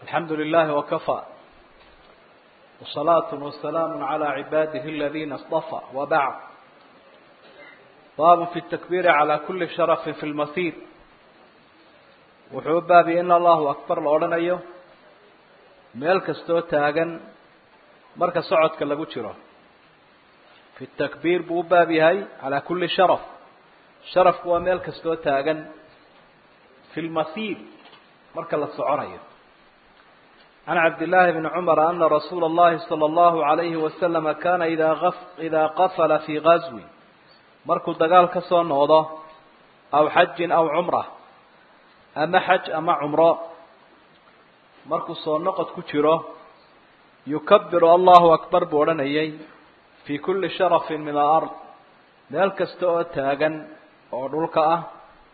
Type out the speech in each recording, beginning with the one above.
الحمد لله وكفى وصلاة وسلام على عباده الذين اصطفى وبعد باب في التكبير على كل شرف في المسير wuxuu baabi in allahu akbar la odhanayo meel kastoo taagan marka socodka lagu jiro fi takbiir buu u baab yahay calaa kulli sharaf sharafku waa meel kastoo taagan fi lmasiir marka la soconayo can cabdillaahi bni cumara ana rasuula اllahi salى allahu alayhi wasalama kana idaa idaa qafala fii gazwi markuu dagaal ka soo noqdo aw xajin aw cumra ama xaj ama cumro markuu soo noqod ku jiro yukabiru allahu akbar buu odhanayay fii kulli sharafin min alard meel kasta oo taagan oo dhulka ah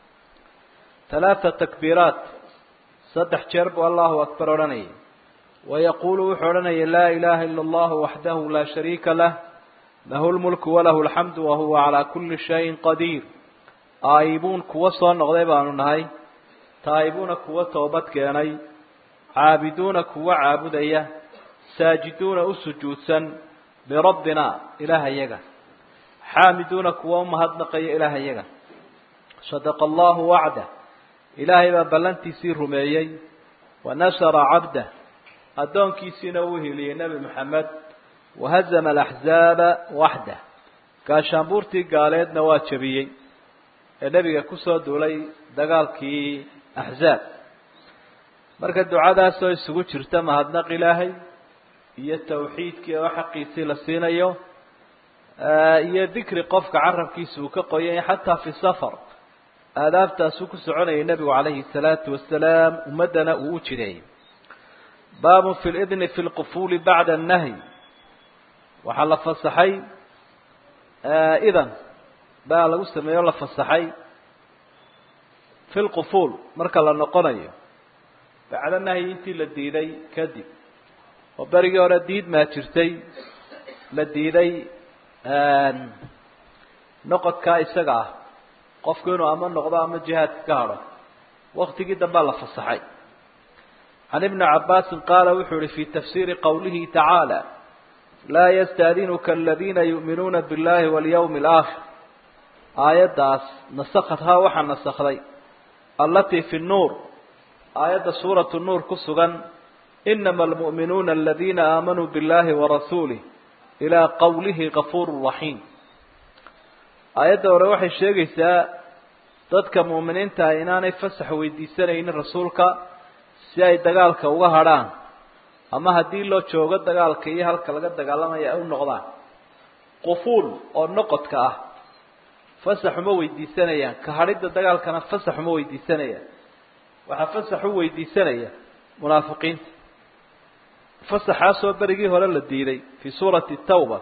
talaata takbiiraat saddex jeer buu allahu akbar odhanayay wayaquulu wuxuu odhanayay laa ilaha ila allahu waxdahu laa shariika lah lahu lmulku walahu alxamdu wahuwa calaa kulli shayin qadiir aayibuun kuwa soo noqday baanu nahay taa'ibuuna kuwa toobad keenay caabiduuna kuwa caabudaya saajiduuna u sujuudsan lirabbina ilaahayaga xaamiduuna kuwa umahadnaqaya ilaahayaga sadaqa allahu wacdah ilaahay baa ballantiisii rumeeyey wa nasara cabdah addoonkiisiina uu heliyey nebi moxamed wahazama alaxzaaba waxdah gaashaanbuurtii gaaleedna waa jebiyey ee nebiga kusoo duulay dagaalkii axzaab marka ducadaasoo isugu jirta mahadnaq ilaahay iyo tawxiidkii oo xaqiisii la siinayo iyo dikri qofka carabkiisa uu ka qoyay xataa fi safar aadaabtaasuu ku soconayay nebigu calayhi salaatu wasalaam ummaddana uu u jireeyey baabun fi lidni fi lqufuuli bacda annahyi waxaa la fasaxay idan baa lagu sameeyo la fasaxay fi lqufuul marka la noqonayo bacda nahyi intii la diiday kadib oo berigii hore diid maa jirtay la diiday noqodkaa isaga ah qofku inuu ama noqdo ama jihaadka ka hadho waktigii dambaa la fasaxay can ibni cabaasin qaala wuxuu yihi fi tafsiiri qowlihi tacaala laa yastaadinuka aladiina yu'minuuna biاllahi walyawmi alaakhir aayaddaas nasakadhaa waxaa nasakday alatii fi nnuur aayadda suuratu nuur ku sugan inama almu'minuuna aladiina aamanuu biاllahi warasuulih ilaa qowlihi gafuuru raxiim aayadda hore waxay sheegaysaa dadka mu'miniintaah inaanay fasax weydiisanaynin rasuulka si ay dagaalka uga hadrhaan ama haddii loo joogo dagaalka iyo halka laga dagaalamaya ay u noqdaan qufuul oo noqodka ah fasax uma weydiisanayaan ka hadhidda dagaalkana fasax uma weydiisanayaan waxaa fasax u weydiisanaya munaafiqiinta fasaxaasoo berigii hore la diiday fii suurati tawba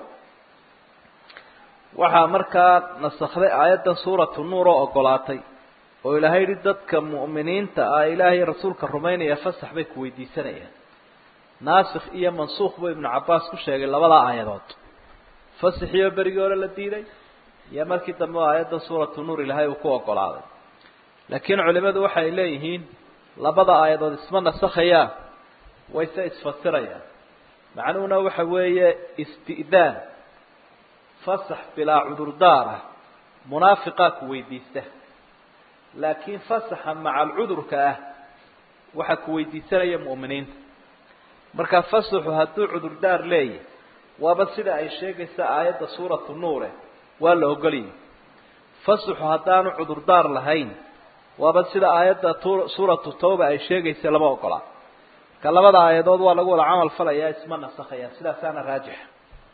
waxaa markaa nasakday aayaddan suuratu nuur oo ogolaatay oo ilaahay yihi dadka mu'miniinta ah ilaahay rasuulka rumaynaya fasax bay ku weydiisanayaan naasikh iyo mansuukh buu ibnu cabbaas ku sheegay labada aayadood fasaxiioo berigii hore la diiday iyo markii dambe aayadda suuratu nuur ilaahay uu ku ogolaaday laakiin culimadu waxay leeyihiin labada aayadood isma nasakhayaan wayse isfasirayaan macnuhuna waxa weeye isti'daan fasax bilaa cudurdaar ah munaafiqaa ku weydiista laakiin fasaxa maca alcudurka ah waxaa ku weydiisanaya mu'miniinta marka fasaxu hadduu cudurdaar leeyahy waaba sida ay sheegaysa aayadda suuratu nuure waa la ogoliyay fasaxu haddaanu cudurdaar lahayn waaba sida aayadda suuratu tawba ay sheegaysa lama ogola ka labada aayadood waa lagu wada camal falayaa isma nasakhayaan sidaasaana raajixa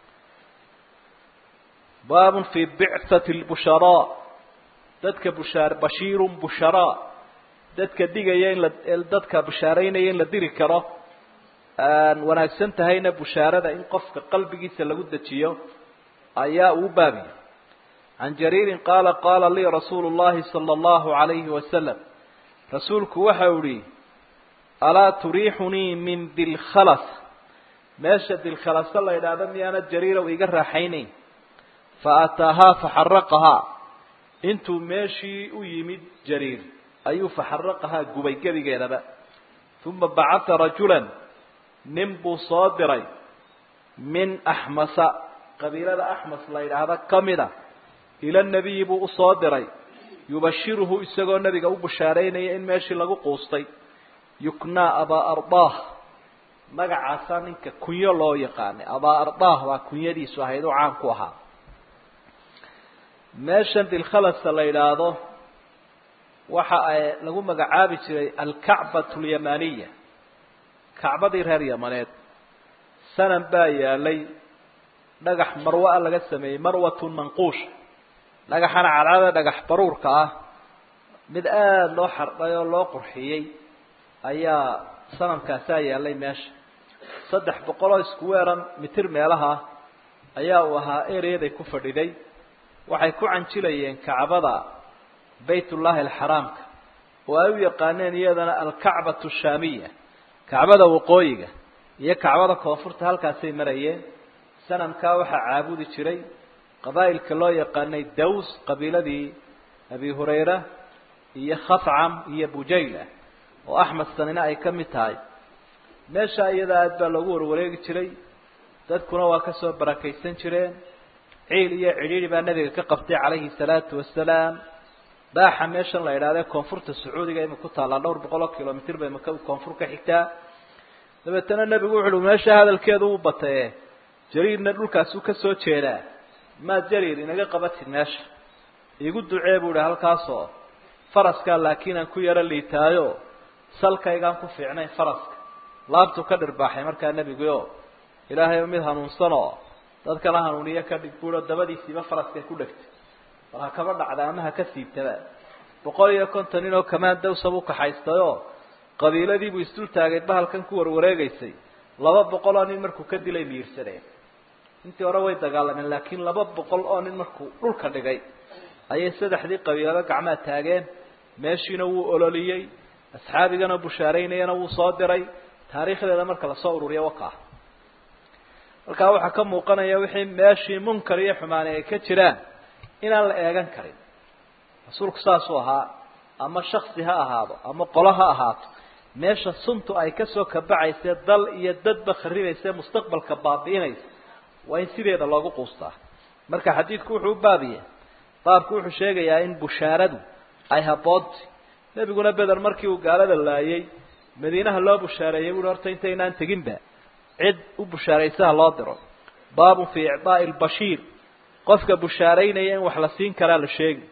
baabun fii bicthati lbusharaa dadka bushaar bashiirun busharaa dadka digaya in la dadka bushaaraynaya in la diri karo wanaagsan tahayna bushaarada in qofka qalbigiisa lagu dejiyo ayaa uu baabiya can jariirin qaala qaala lii rasuulu llahi sala allahu alayhi wasalam rasuulku waxa u ihi alaa turiixunii min dilkhalas meesha dilkhalasa la yidhaahdo miyaana jariirow iga raaxaynayn fa ataahaa faxaraqahaa intuu meeshii u yimid jariir ayuu faxaraqahaa gubay gebigeedaba uma bacatha rajulan nin buu soo diray min axmasa qabiilada axmas la yidhaahda ka mida ila nebiyi buu usoo diray yubashiruhu isagoo nebiga u bushaaraynaya in meeshii lagu quustay yuknaa abaa ardaah magacaasaa ninka kunyo loo yaqaanay abaa ardaah baa kunyadiisu ahayd oo caan ku ahaa meeshan dilkhalasa la yidhaahdo waxa ay lagu magacaabi jiray alkacbatu alyamaniya kacbadii reer yamaneed sanan baa yaalay dhagax marwa laga sameeyey marwatun manquusha dhagaxana cadcada dhagax baruurka ah mid aada loo xardhay oo loo qurxiyey ayaa sanamkaasaa yaalay meesha saddex boqol oo isku weeran mitir meelaha ayaa uu ahaa ereyaday ku fadhiday waxay ku canjilayeen kacbada baytullaahi alxaraamka oo ay u yaqaaneen iyadana alkacbatu shaamiya kacbada waqooyiga iyo kacbada koonfurta halkaasay marayeen sanamkaa waxaa caabudi jiray qabaa'ilka loo yaqaanay daws qabiiladii abi hurayra iyo khafcam iyo bujayla oo axmed sanina ay ka mid tahay meesha iyada aad baa loogu warwareegi jiray dadkuna waa kasoo barakaysan jireen ciil iyo cidhiidhi baa nebiga ka qabtay calayhi salaatu wasalaam baaxa meeshan la idhahdee koonfurta sacuudiga ima ku taallaa dhowr boqol oo kilomitr bay maka koonfur ka xigtaa dabeetana nebigu wuxu uhi meesha hadalkeedu u bataye jariirna dhulkaasuu ka soo jeedaa maad jariir inaga qabatid meesha iigu ducee buu ihi halkaasoo faraskaa laakiin aan ku yaro liitaayo salkaygaan ku fiicnayn faraska laabtuu ka dhirbaaxay markaa nebiguo ilaahay mid hanuunsanoo dadkana hanuuniyo ka dhig buuo dabadiisiiba faraskay ku dhegtay bal ha kaba dhacda ama ha ka siibtaba boqol iyo konton nin oo kamaan dawsa buu kaxaystayoo qabiiladiibuu isdul taagay bahalkan ku warwareegaysay laba boqol oo nin markuu ka dilay miirsadeen intii hore way dagaalameen laakiin laba boqol oo nin markuu dhulka dhigay ayay saddexdii qabiilado gacmaa taageen meeshiina wuu ololiyey asxaabigana bushaaraynayana wuu soo diray taariikhdeeda marka lasoo ururiya waka ah halkaa waxaa ka muuqanaya wixii meeshii munkar iyo xumaani ay ka jiraan inaan la eegan karin rasuulku saasuu ahaa ama shaksi ha ahaado ama qolo ha ahaato meesha suntu ay kasoo kabacayse dal iyo dadba kharibayse mustaqbalka baabi'inaysa waa in sideeda loogu quustaa marka xadiidku wuxuu u baabiya baabku wuxuu sheegayaa in bushaaradu ay haboonta nebiguna beder markii uu gaalada laayay madiinaha loo bushaareeyay buui horta intaynaan teginba cid u bushaaraysaha loo diro baabun fii icdaa'i lbashiir qofka bushaaraynaya in wax la siin karaa la sheegi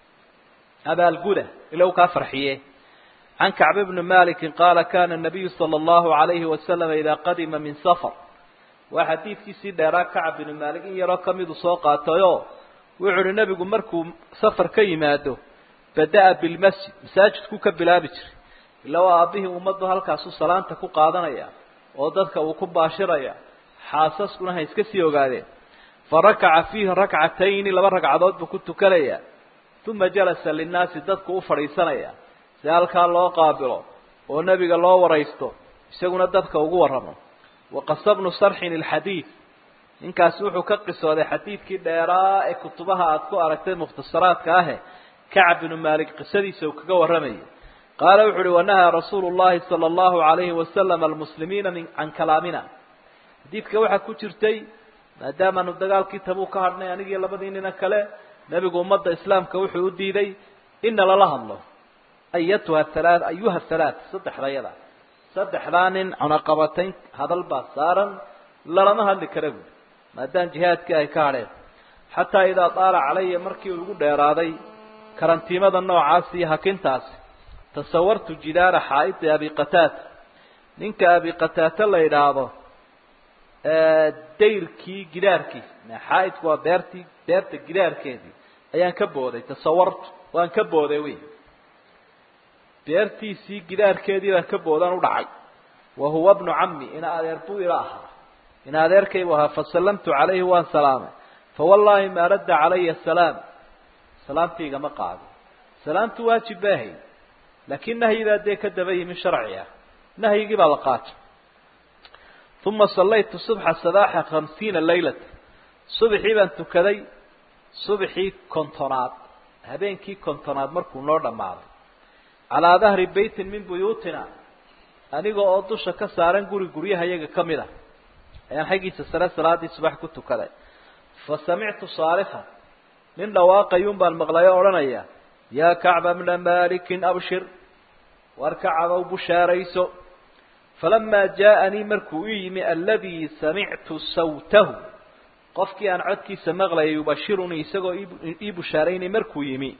abaalguda ila u kaa farxiye can kacb bni maliki qaala kana nabiyu sala allahu alayhi wasalama idaa qadima min safar waa xadiidkiisii dheeraa kacab binu maalik in yaroo kamidu soo qaatayoo wuxuu uhi nebigu markuu safar ka yimaado bada-a bilmasjid masaajidku ka bilaabi jiray ila waa aabbihii ummaddu halkaasuu salaanta ku qaadanaya oo dadka uu ku baashiraya xaasaskuna ha iska sii ogaadeen fa rakaca fiihi rakcatayni laba ragcadood buu ku tukanaya uma jalasa linnaasi dadku u fadhiisanaya si halkaa loo qaabilo oo nebiga loo waraysto isaguna dadka ugu warramo waqasabnu sarxin ilxadiid ninkaasi wuxuu ka qisooday xadiidkii dheeraa ee kutubaha aada ku aragtay mukhtasaraadka ahe kacab binu maalik qisadiisa uu kaga warramayay qaala wuxu uhi wanahaa rasuulu llahi sala allahu alayhi wasalam almuslimiina min can kalaamina xadiidka waxaa ku jirtay maadaamaanu dagaalkii tabuu ka hadhnay anigii labadii nina kale nebigu ummadda islaamka wuxuu u diiday ina lala hadlo ayatuha halaa ayuha halaath saddexdayada saddexdaa nin cunaqabatayn hadal baa saaran lalama hadli kara buuri maadaama jihaadkii ay ka hadheen xataa idaa daala calaya markii uu igu dheeraaday karantiimada noocaas iyo hakintaasi tasawartu jidaara xaa'idi abi qataata ninka abi qataata la yidhaahdo dayrkii gidaarkiisa xaaidku waa beertii beerta gidaarkeedii ayaan ka booday tasawartu waan ka booday wey beertiisii gidaarkeedii baan ka boodaan u dhacay wa huwa bnu cammi ina adeer buu ila ahaa ina adeerkaybu ahaa fasallamtu calayhi waan salaamay fawallaahi maa radda calaya salaam salaamtii igama qaado salaamtu waajib bay ahayd laakiin nahyidaa dee ka daba yimi sharci ah nahyigii baa la qaatay uma sallaytu subxa sabaaxa khamsiina laylata subaxii baan tukaday subaxii kontonaad habeenkii kontonaad markuu noo dhammaaday calaa dahri beytin min buyuutina aniga oo dusha ka saaran guri guryaha iyaga ka mid a ayaan xaggiisa sare salaadii subax ku tukaday fa samictu saarifan nin dhawaaqayuun baan maqlay oo odhanaya yaa kacba bna malikin abshir war kacabow bushaarayso falamaa jaaanii markuu ii yimi aladii samictu sawtahu qofkii aan codkiisa maqlayay yubashirunii isagoo ii bushaaraynay markuu yimi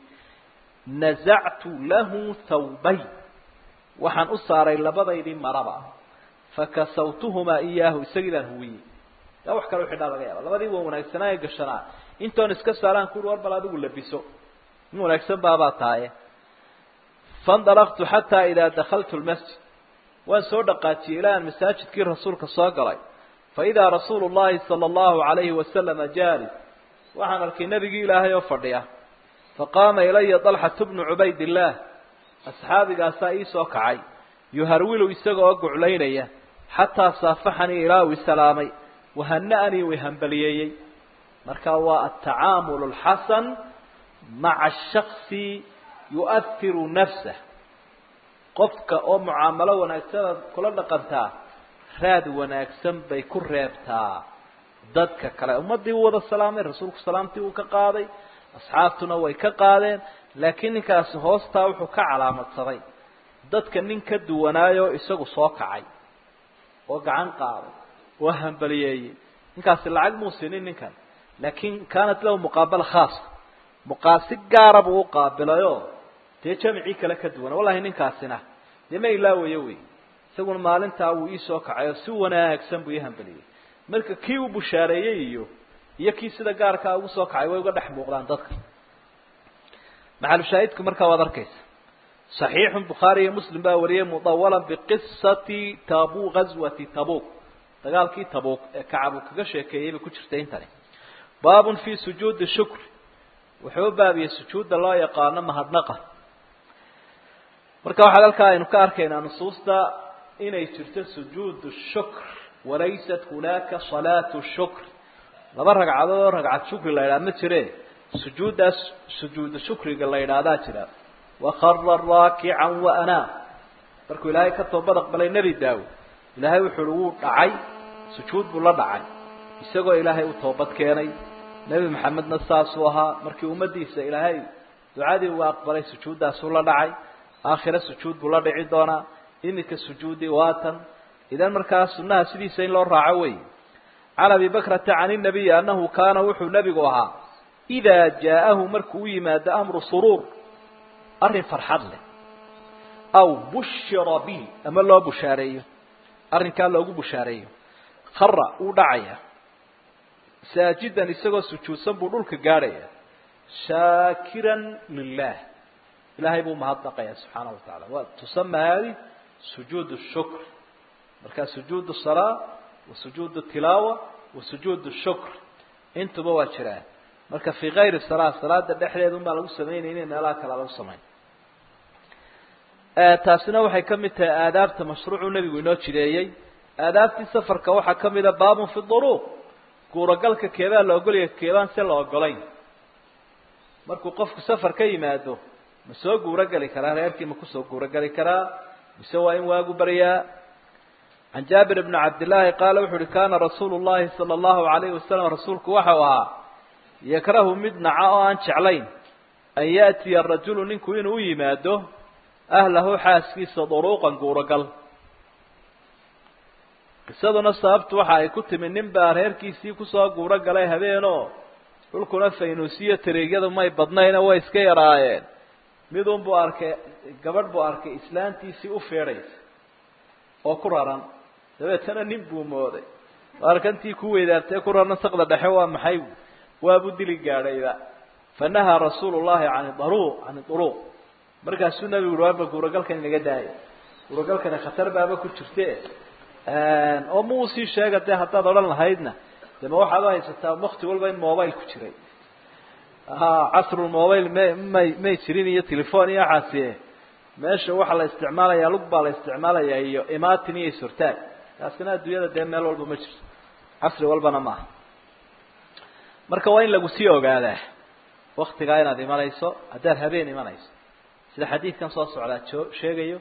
nazactu lahu thawbay waxaan u saaray labadaydii maraba fakasawtuhumaa iyaahu isagii baan huwiyey yaa wax kale uxidhaa laga yaaba labadii waa wanaagsanaa ee gashanaa intoon iska saaraan kuuri war bal adigu labiso in wanaagsan baabaa tahaye faindalaqtu xataa idaa dakaltu lmasjid waan soo dhaqaajiyey ilaa aan masaajidkii rasuulka soo galay faidaa rasuulu llahi sala allahu alayhi wasalama jaalis waxaan arkay nebigii ilaahay oo fadhiya faqaama ilaya dalxatu bnu cubaydillaah asxaabigaasaa ii soo kacay yuharwilu isaga oo guclaynaya xataa saafaxanii ilaa uu isalaamay wahana-anii way hambaliyeeyey marka waa altacaamul alxasan maca shaksi yu'ahiru nafsah qofka oo mucaamalo wanaagsanaad kula dhaqantaa raad wanaagsan bay ku reebtaa dadka kale ummaddii uu wada salaamay rasuulku salaamtii uu ka qaaday asxaabtuna way ka qaadeen laakiin ninkaasi hoostaa wuxuu ka calaamadsaday dadka nin ka duwanaayo isagu soo kacay oo gacan qaaday oo hambaliyeeyey ninkaasi lacag muu sinin ninkan laakiin kaanat lahu muqaabala khaasa muqaasi gaara buu u qaabilayoo dee jamicii kale ka duwana wallahi ninkaasina dee ma ilaawayo wey isaguna maalintaa wuu iisoo kacay oo si wanaagsan buu ii hambaliyey marka kii uu bushaareeyey iyo iyo kii sida gaarkaa ugu soo kacay way uga dhex muuqdaan dadka maxalushaahidku markaa waad arkaysa صaxiixu bukhaari iyo muslim baa wariyey mudawala biqisati tabu gazwati tabuk dagaalkii tabuk ee kacab uu kaga sheekeeyey bay ku jirtay intani baabun fi sujuudi shukri wuxuu u baabiyey sujuudda loo yaqaano mahadnaqa marka waxaad halkaa aynu ka arkaynaa nusuusta inay jirto sujuud shukr walaysat hunaaka salaatu shukr laba ragcadood oo ragcad shukri la yidhaha ma jire sujuuddaas sujuudu shukriga la yidhaahdaa jira wakara raakican waanaa markuu ilaahay ka toobad aqbalay nebi daawud ilaahay wuxu uhi wuu dhacay sujuud buu la dhacay isagoo ilaahay u toobad keenay nebi maxamedna saasuu ahaa markii ummaddiisa ilaahay ducadii uu aqbalay sujuuddaasuu la dhacay aakhire sujuud buu la dhici doonaa iminka sujuudii waatan idan markaa sunnaha sidiisa in loo raaco wey can abi bakrata can inabiyi annahu kaana wuxuu nebigu ahaa idaa jaa'ahu markuu u yimaado amru suruur arrin farxad leh aw bushira bi ama loo bushaareeyo arrinkaa loogu bushaareeyo khara wuu dhacaya saajidan isagoo sujuudsan buu dhulka gaadhaya shaakiran lilah ilahay buu mahadnaqaya subxaanahu watacaala wa tusama hadi sujuud shukr marka sujuud salaa wa sujuud tilaawa wa sujuud shukr intuba waa jiraan marka fii kayri salaa salaada dhexdeeda un baa lagu samaynaynin meelaha kale lagu samayn taasina waxay ka mid tahay aadaabta mashruucuu nebigu inoo jideeyey aadaabtii safarka waxaa ka mida baabun fi duruuq guuragalka keebaa la ogolaya keebaan se la ogolayn markuu qofku safar ka yimaado ma soo guurogeli karaa reerkii ma kusoo guurogeli karaa mise waa in waagu baryaa can jaabir bni cabdillaahi qaala wuxu uhi kana rasuulu llahi sala allahu alayhi wasalam rasuulku waxau ahaa yakrahu mid naca oo aan jeclayn an yaatiya rajulu ninku inuu u yimaado ahlahu xaaskiisa duruuqan guurogal qisaduna sababtu waxa ay ku timi nin baa reerkiisii kusoo guuro galay habeenoo dhulkuna faynuusiyo tareegyadu may badnayna way iska yaraayeen midun buu arkay gabadh buu arkay islaantiisii u feedhaysa oo ku raran dabeetana nin buu mooday arkantii ku weydaartee ku raran saqda dhexe waa maxay waabu dili gaadhayba fanahaa rasuulu llahi can daruuq can duruuq markaasuu nabigu ui warba guuragalkan inaga daaya guuragalkani khatar baaba ku jirte oo ma uu sii sheega dee haddaad odhan lahaydna de ma waxaad u haysataa wakti walba in mobile ku jiray casrul mobile ma may may jirin iyo telefon iyo waxaasi meesha waxaa la isticmaalaya lug baa la isticmaalaya iyo imatin iyo isurtaag taasina adduunyada dee meel walba ma jirto casri walbana maaha marka waa in lagu sii ogaadaa waktigaa inaad imanayso haddaad habeen imanayso sida xadiidkan soo socdaa oo sheegayo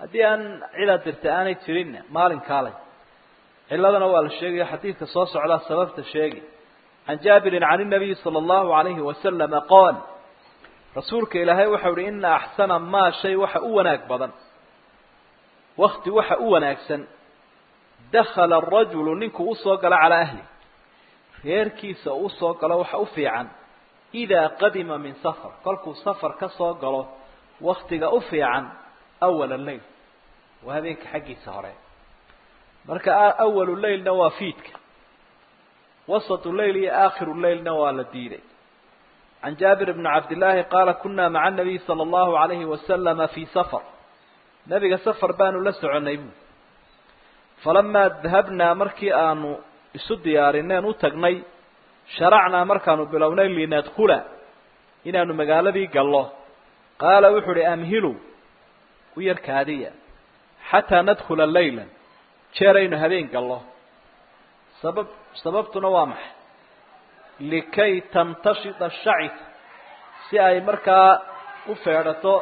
haddii aan cidaad dirta aanay jirinna maalin kaalay ciladana waa la sheegaya xadiidka soo socdaa sababta sheegi can jaabirin can الnabiyi salى اllahu alayhi wasalama qaal rasuulka ilaahay waxau uhi ina axsana maa shay waxa u wanaag badan wakti waxa u wanaagsan dakala arajulu ninkuu usoo galo calaa ahli reerkiisa uu usoo galo waxa u fiican idaa qadima min safar kolkuu safar ka soo galo waktiga u fiican awala leyl waa habeenka xaggiisa hore marka awalu leylna waa fiidka wasatu leyl iyo aakhiru leylna waa la diiday can jaabir bni cabdillaahi qaala kunaa maca anabiy sala allahu alayhi wasalama fii safar nebiga safar baanu la soconnay buui falamaa dahabnaa markii aanu isu diyaarineen u tagnay sharacnaa markaanu bilownay linadkula inaanu magaaladii gallo qaala wuxuu uhi amhilu u yarkaadiya xataa nadkhula leylan jeeraynu habeen gallo sabab sababtuna waa maxay likay tamtashida shacita si ay markaa u feedhato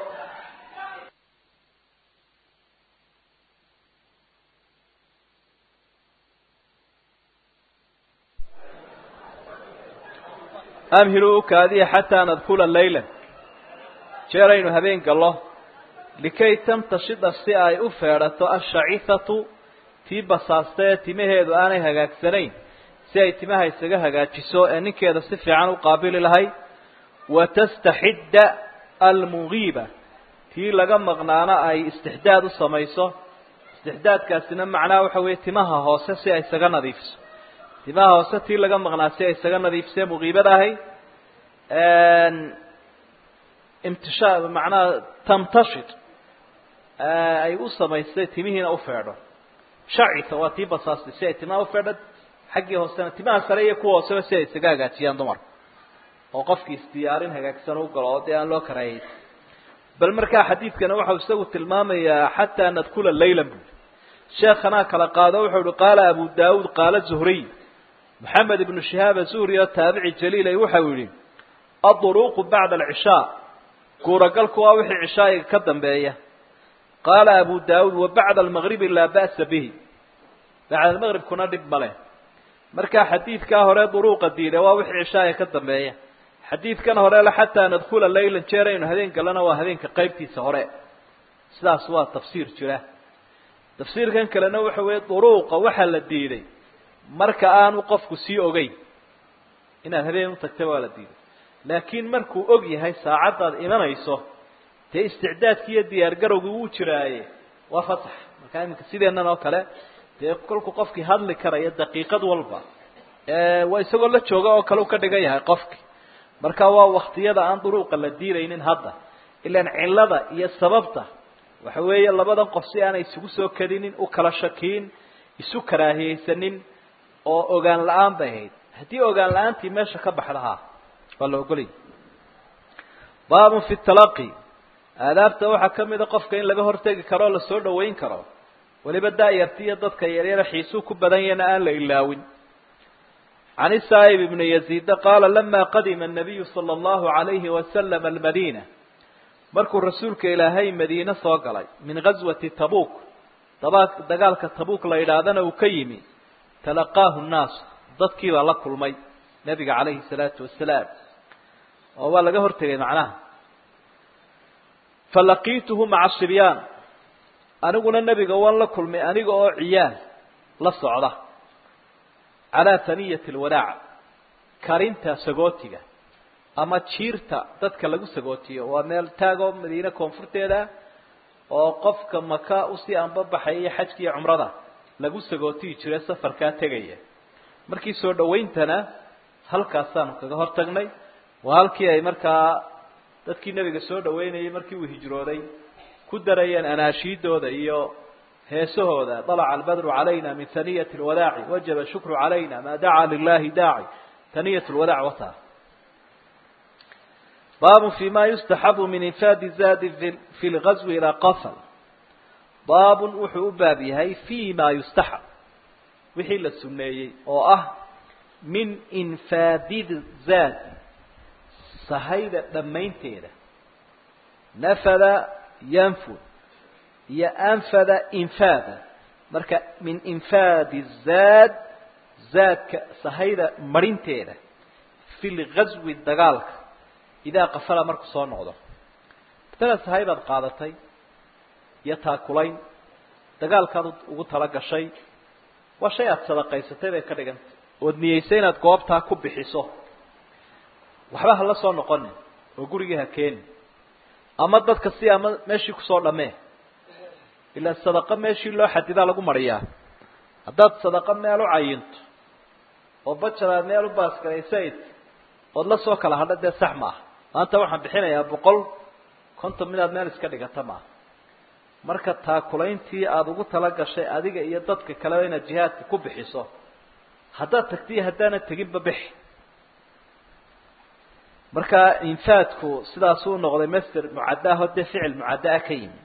amhilu ukaadiya xataa nadkula leylan jeeraynu habeen gallo likay tamtashida si ay u feedhato ashacithatu tii basaasta ee timaheedu aanay hagaagsanayn si ay timaha isaga hagaajiso ee ninkeeda si fiican u qaabili lahayd watastaxidda almugiiba tii laga maqnaana ay istixdaad u samayso istixdaadkaasina macnaha waxa weeye timaha hoose si ay isaga nadiifiso timaha hoose tii laga maqnaa si ay isaga nadiifisee mugiibada ahayd imtisha macnaha tamtashid ay u samaysay timihiina u feedho shacita waa tii basaastay si ay timaha ufeedho xaggii hoosena timaha sare iyo kuwa hooseba si ay isaga hagaajiyaan dumarka oo qofkii isdiyaarin hagaagsan u galo oo dee aan loo karaayay bal markaa xadiidkana waxau isagu tilmaamayaa xataa nadkula laylan bui sheekhanaa kala qaado wuxuu uhi qaala abu daawuud qaala zuhriy maxamed ibnu shihaab azuhri oo taabici jaliilay waxau yihi aduruuqu bacda alcishaa guuragalku waa wixii cishaa'iga ka dambeeya qaala abu daawuud wa bacda almagribi laa ba'sa bihi bacda almaqribkuna dhib ma leh markaa xadiidkaa hore duruuqa diida waa wixii cishaa'iga ka dambeeya xadiidkan hore le xataa nadkula laylan jeeraynu habeen galana waa habeenka qaybtiisa hore sidaas waa tafsiir jira tafsiirkan kalena waxa weeye duruuqa waxaa la diiday marka aanu qofku sii ogeyn inaad habeen u tagta waa la diiday laakiin markuu og yahay saacaddaad imanayso dee isticdaadkii iyo diyaargarowgii wuu jiraaye waa fasax markaa iminka sideennan oo kale dee kolku qofkii hadli karaya daqiiqad walba waa isagoo la jooga oo kale u ka dhigan yahay qofki marka waa waktiyada aan duruuqa la diidaynin hadda ilaan cillada iyo sababta waxa weeye labadan qof si aanay isugu soo kadinin u kala shakiin isu karaahiyeysanin oo ogaan la-aan bay ahayd haddii ogaan la-aantii meesha ka baxdahaa waa la ogolaya baabun fi talaqi aadaabta waxaa ka mida qofka in laga hortegi karo o lasoo dhaweyn karo weliba daayarti iyo dadka yaryara xiisuu ku badan yahna aan la ilaawin can isaa'ib ibni yaziida qaala lama qadima annabiyu sala allahu alayhi wasalam almadiina markuu rasuulka ilaahay madiine soo galay min ghaswati tabuuk daba dagaalka tabuuk la yidhaahdana uu ka yimi talaqaahu nnaas dadkii baa la kulmay nebiga calayhi salaatu wasalaam oo waa laga hortegay macnaha falaqiituhu maca sibyaan aniguna nebiga waan la kulmay aniga oo ciyaal la socda calaa haniyati alwadaac karinta sagootiga ama jiirta dadka lagu sagootiyo waa meel taagoo madiine koonfurteeda oo qofka maka usii anbabaxaya iyo xajka iyo cumrada lagu sagootiyi jire safarkaa tegaya markii soo dhawayntana halkaasaanu kaga hor tagnay waa halkii ay markaa dadkii nebiga soo dhaweynayay markii uu hijrooday ku darayeen anaashiidooda iyo heesahooda dalaca albadru calayna min haniyati lwadaaci wajaba shukru calayna maa dacaa lilahi daaci haniyat lwadaac wata baab fi ma yustaxabu min infaadi zaadi fi lgazwi ilaa qafal baabun wuxuu u baab yahay fi ma yustaxab wixii la suneeyey oo ah min infaadi zaadi sahayda dhammaynteeda nafada yanfud iyo anfada infaada marka min infaadi zaad zaadka sahayda marinteeda fi lgazwi dagaalka idaa qafala markuu soo noqdo matala sahay baad qaadatay iyo taakulayn dagaalkaad ugu tala gashay waa shay aada sadaqaysatay bay ka dhigantay ood niyeysay inaad goobtaa ku bixiso waxba hala soo noqonin oo gurigii ha keenin ama dadka si ama meeshii kusoo dhammee ilaa sadaqo meeshii loo xadidaa lagu mariyaa haddaad sadaqo meel u cayinto oo bajaraad meel u baasgaraysayd ood la soo kala hadha dee sax maaha maanta waxaan bixinayaa boqol konton minaad meel iska dhigata maaha marka taakulayntii aada ugu tala gashay adiga iyo dadka kaleba inaad jihaadka ku bixiso haddaad tagtiyo haddaanad teginba bixi marka infaadku sidaasuu noqday master mucadaaho dee ficil mucaddaa ka yimi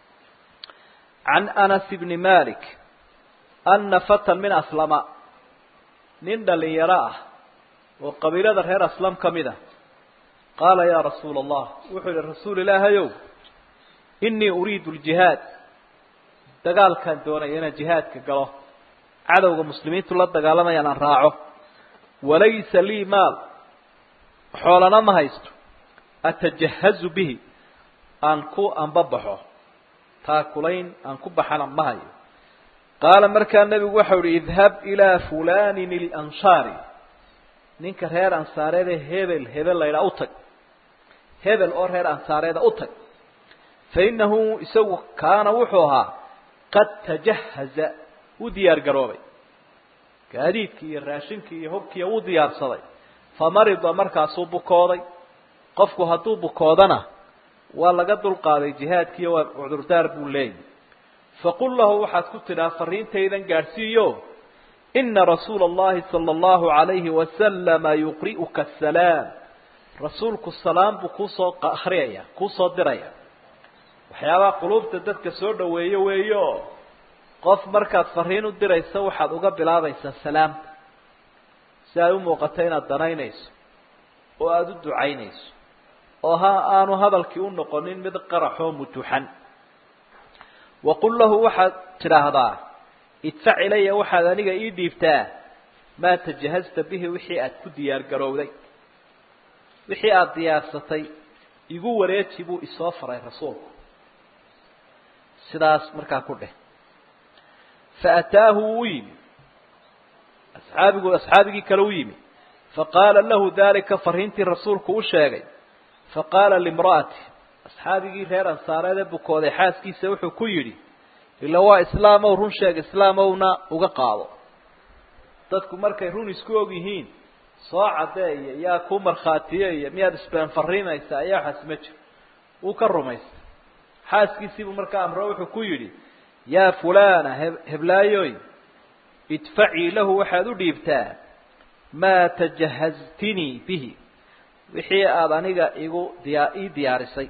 can anas bni malik ana fatan min aslama nin dhalinyaro ah oo qabiilada reer aslam ka mid a qaala yaa rasuula allah wuxuu yihi rasuul ilaahayow inii uriidu ljihaad dagaalkaan doonaya inaan jihaadka galo cadowga muslimiintu la dagaalamayaan aan raaco walaysa lii maal xoolana ma haysto atajahazu bihi aan ku anbabaxo taakulayn aan ku baxana ma hayo qaala markaa nebigu waxau ihi idhab ilaa fulanin ilanshaari ninka reer ansaareede hebel hebel la ydhaa u tag hebel oo reer ansaareeda u tag fa innahu isagu kaana wuxuu ahaa qad tajahaza wuu diyaar garoobay gaadiidkii iyo raashinkii iyo hubkiiyo wuu diyaarsaday famarida markaasuu bukooday qofku hadduu bukoodana waa laga dulqaaday jihaadkiiyo waa cudurdaar buu leeyahy faqul lahu waxaad ku tidhaa fariintaydan gaadhsiiyo ina rasuula allahi sala allahu alayhi wasalama yuqri'uka asalaam rasuulku salaam buu kuusoo akriyaya kuusoo diraya waxyaabaha quluubta dadka soo dhaweeyo weeyo qof markaad fariin u diraysa waxaad uga bilaabaysaa salaamta si ay u muuqato inaad danaynayso oo aada u ducaynayso oo ha aanu hadalkii u noqonin mid qaraxoo mutuxan waqul lahu waxaad tidhaahdaa idfac ilaya waxaad aniga ii dhiibtaa maa tajahazta bihi wixii aad ku diyaar garowday wixii aada diyaarsatay igu wareeji buu isoo faray rasuulku sidaas markaa ku dheh faataahu wuu yimi asxaabigu asxaabigii kale u yimi faqaala lahu dalika fariintii rasuulku u sheegay faqaala limra'ati asxaabigii reer ansaareed ee bukooday xaaskiisa wuxuu ku yidhi ila waa islaamow run sheeg islaamowna uga qaado dadku markay run isku og yihiin soo caddeeya yaa ku markhaatiyaya miyaad isbeen fariinaysaa ayaa waxaas ma jiro wuu ka rumaystay xaaskiisiibuu markaa amro wuxuu ku yidhi yaa fulana heblaayoy idfacii lahu waxaad u dhiibtaa maa tajahaztinii bihi wixii aada aniga igu diya ii diyaarisay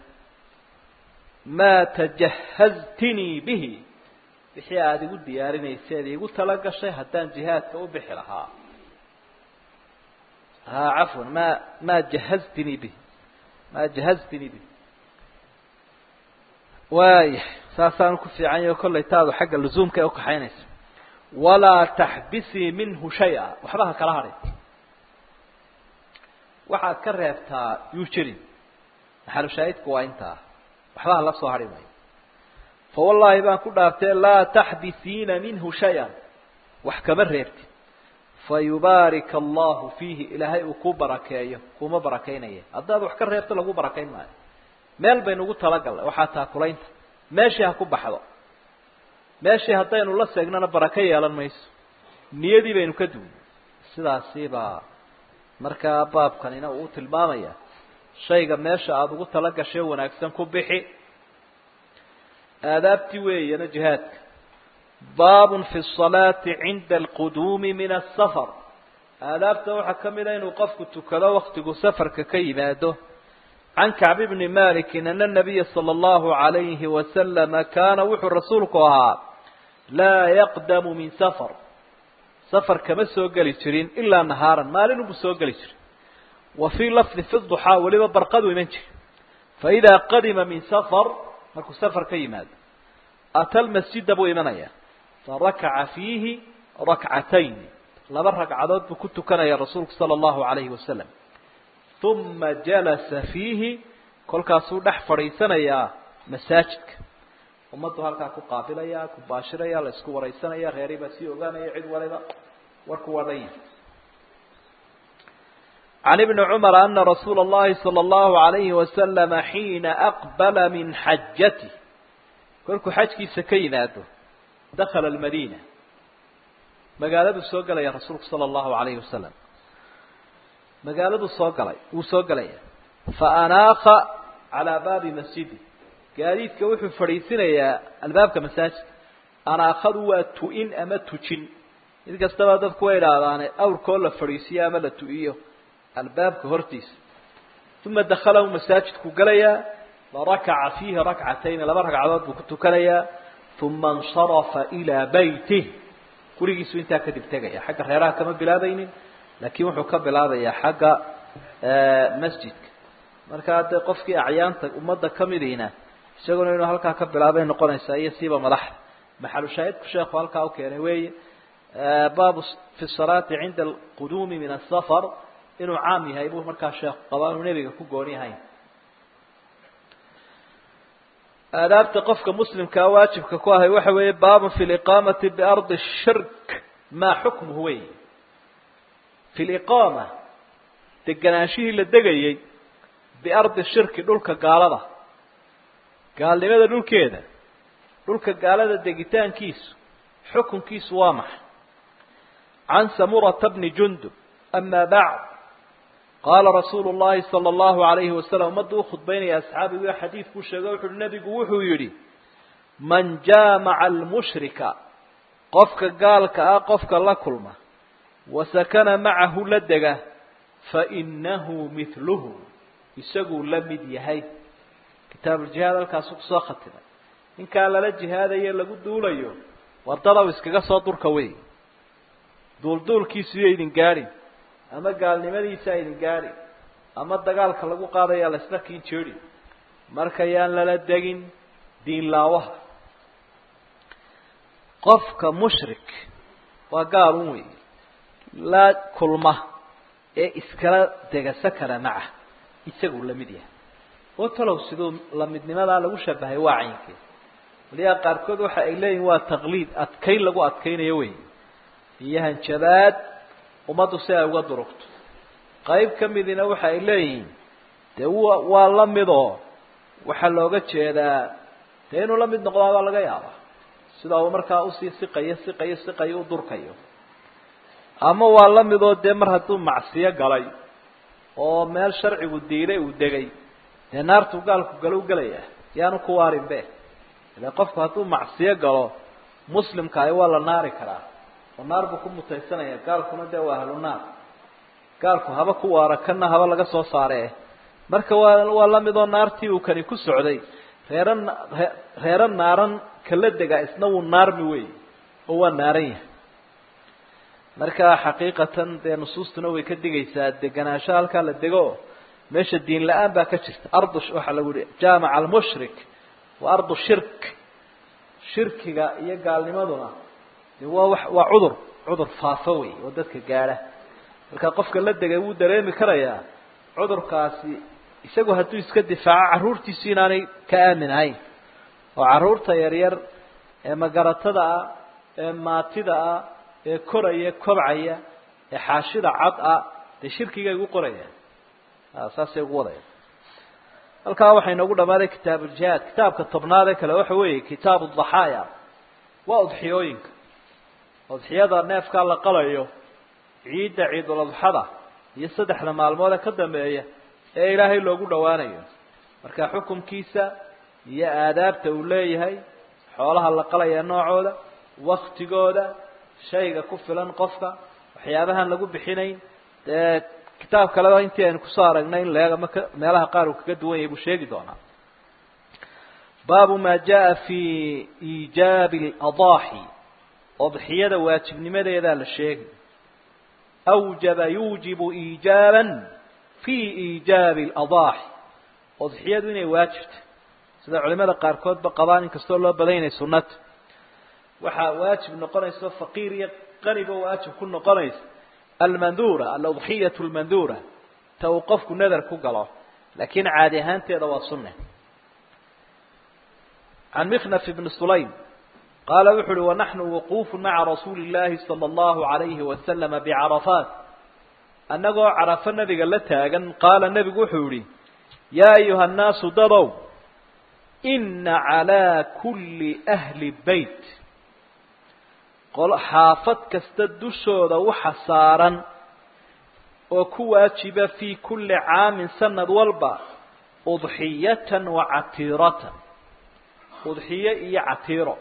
maa tajahaztinii bihi wixii aada igu diyaarinayseed iigu tala gashay haddaan jihaadka u bixi lahaa ha cafwan ma maa jahaztinii bihi maa jahaztinii bihi waaya saasaan ku fiican yaho kollay taadu xagga luzuumka ee ukaxaynaysa walaa taxbisii minhu shay-a waxba ha kala hadhin waxaad ka reebtaa yuu jirin maxalushaahidku waa intaa waxba hala soo hadhi mayo fa wallaahi baan ku dhaartee laa taxbisiina minhu shay-an wax kama reebtin fa yubaarika allahu fiihi ilaahay uu ku barakeeyo kuma barakaynaya haddaad wax ka reebto lagu barakayn maayo meel baynu ugu talagalnay waxaa taakulaynta meeshii ha ku baxdo meeshii haddaynu la seegnana barako yeelan mayso niyadii baynu ka duwnay sidaasibaa markaa baabkanina uu tilmaamaya shayga meesha aada ugu tala gashay wanaagsan ku bixi aadaabtii weeyana jihaadka baabun fi salaati cinda alquduumi min asafar aadaabta waxaa ka mid a inuu qofku tukado waktigu safarka ka yimaado can kacb bni maliki ana nabiya sala allahu alayhi wasalama kaana wuxuu rasuulku ahaa laa yaqdamu min safar safar kama soo geli jirin ilaa nahaaran maalin unbuu soo geli jirin wa fii lafdi fi duxaa weliba barqadu iman jiri faidaa qadima min safar markuu safar ka yimaado ata lmasjida buu imanaya farakaca fiihi rakcatayn laba ragcadood buu ku tukanaya rasuulku sala allahu alayhi wasalam uma jalasa fiihi kolkaasuu dhex fadhiisanayaa masaajidka ummaddu halkaa ku qaabilaya ku baashiraya la isku waraysanaya reeri baa sii ogaanaya cid waliba warku waa dhan yahay can ibni cumar ana rasuula اllahi salى اllahu alayhi wasalama xiina aqbala min xajatih kolkuu xajkiisa ka yimaado dakala almadiina magaaladuu soo gelaya rasuulku sala allahu alayhi wasalam magaaladuu soo galay wuu soo gelaya faanaaka calaa baabi masjidi gaadiidka wuxuu fadhiisinayaa albaabka masaajidka anaakadu waa tu-in ama tujin mid kastaba dadku way idhaahdaane awrkoo la fadhiisiyo ama la tu-iyo albaabka hortiisa uma dakhalahu masaajidku galayaa farakaca fiihi rakcatayni laba ragcadood buu ku tukanayaa uma insarafa ilaa baytih gurigiisu intaa kadib tegaya xagga reeraha kama bilaabaynin laakiin wuxuu ka bilaabayaa xagga masjidka markaa dee qofkii acyaanta ummadda kamidiina isaguna inuu halkaa ka bilaabay noqonaysaa iyo siiba madaxda maxalu shaahidku sheekhu halkaa u keenay weeye baabu fi salaati cinda alquduumi min asafar inuu caam yahay buu markaa sheekhu qabaa inuu nebiga ku gooni ahayn aadaabta qofka muslimkaa waajibka ku ahay waxa weeye baabun fi liqaamati biardi shirk maa xukmuhu wey fi liqaama deganaanshihii la degayey biardi shirki dhulka gaalada gaalnimada dhulkeeda dhulka gaalada degitaankiisu xukunkiisu waa maxay can samurata bni jundub ama bacd qaala rasuulu llahi sala allahu alayhi wasalam ummadda u khudbaynaya asxaabigu xadiidkuu sheego wuxu uhi nebigu wuxuu yidhi man jaamaca almushrika qofka gaalka ah qofka la kulma wa sakana macahu la dega fainahu mithluhu isaguu la mid yahay kitaabuuljihaad halkaasu kusoo khatimay ninkaa lala jihaadayo lagu duulayo wadadaw iskaga soo durka wey duulduulkiisu iyo idin gaadhin ama gaalnimadiisa idin gaadhin ama dagaalka lagu qaadaya la isla kiin jeedhin marka yaan lala degin diin laawaha qofka mushrik waa gaal un wey la kulma ee iskala degasa kara maca isaguu la mid yahay oo talow siduu lamidnimadaa lagu shabahay waa caynkeed waliyaa qaarkood waxa ay leeyihin waa taqliid adkayn lagu adkaynayo wey iyo hanjabaad ummaddu si ay uga durugto qayb ka midina waxa ay leeyihiin dee wa waa la midoo waxaa looga jeedaa dee inuu la mid noqdaa baa laga yaabaa sida uu markaa usii siqayo siqayo siqayo u durkayo ama waa la midoo dee mar hadduu macsiyo galay oo meel sharcigu diilay uu degay dee naartuu gaalku galo u gelaya yaanu ku waarin be ile qofku hadduu macsiyo galo muslimkaahi waa la naari karaa oo naar buu ku mutaysanaya gaalkuna dee waa ahlu naar gaalku haba ku waara kana haba laga soo saare marka waa waa la midoo naartii uu kani ku socday reera reero naaran kala dega isna wuu naarmi wey oo waa naaran yahay marka xaqiiqatan dee nusuustuna way ka digaysaa deganaansho halkaa la dego meesha diin la-aan baa ka jirta ardu waxaa lagu yihi jaamaca almushrik wa ardu shirk shirkiga iyo gaalnimaduna de waa wa waa cudur cudur faafo wey oo dadka gaadha marka qofka la degay wuu dareemi karayaa cudurkaasi isagu hadduu iska difaaco carruurtiisu inaanay ka aamin ahayn oo carruurta yaryar ee magaratada ah ee maatida ah ee koraya kobcaya ee xaashida cad ah dee shirkigay ugu qorayaan saasay ugu wadayaan halkaa waxaa inoogu dhamaaday kitaabuuljihaad kitaabka tobnaad ee kale waxa weeye kitaabu daxaaya waa udxiyooyinka udxiyada neefkaa la qalayo ciidda ciidul adxada iyo saddexda maalmood ee ka dambeeya ee ilaahay loogu dhowaanayo marka xukunkiisa iyo aadaabta uu leeyahay xoolaha la qalaya noocooda waktigooda shayga ku filan qofka waxyaabahaan lagu bixinayn dee kitaab kaleba intii aynu kusoo aragnay in leeg ama meelaha qaar uu kaga duwan yahay buu sheegi doonaa baabu ma jaa fi iijaabi aladaaxi odxiyada waajibnimadeedaa la sheegay awjaba yuujibu iijaaban fi iijaabi aladaaxi odxiyadu inay waajibta sida culimada qaarkoodba qabaan inkastoo loo badan yahay sunnata waxaa waajib noqonaysa faqiir iyo qaniba waajib ku noqonaysa almandura aludxiyatu lmandura ta uu qofku nadar ku galo laakiin caadi ahaanteeda waa sunne can miknaf ibni sulaym qaala wuxu uhi wanaxnu wuquufu maca rasuuli اllahi salى اllahu alayhi wasalama bicarafaat annagoo carafo nabiga la taagan qaala nebigu wuxuu yihi yaa ayuha annaasu dadow ina calaa kulli ahli beyt xaafad kasta dushooda waxa saaran oo ku waajiba fii kulli caamin sanad walba udxiyatan wa catiiratan udxiye iyo catiiro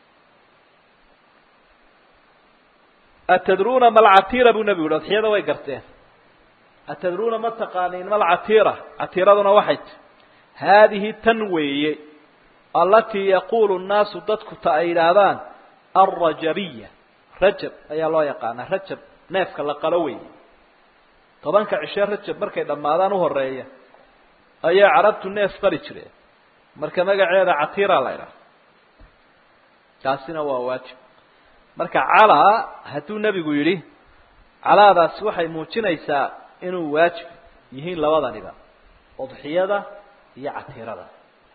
atadruuna malcatiira buu nebigu yihi udxiyada way garteen atadruuna ma taqaaniin malcatiira catiiraduna waxay ti haadihi tan weeye allatii yaquulu nnaasu dadku ta ay yidhaahdaan alrajabiya rajab ayaa loo yaqaanaa rajab neefka la qalo weeye tobanka cishe rajab markay dhammaadaan u horeeya ayaa carabtu neef qali jireen marka magaceeda catiira la ydhaha taasina waa waajib marka calaa hadduu nebigu yidhi calaadaasi waxay muujinaysaa inuu waajib yihiin labadaniba udxiyada iyo catiirada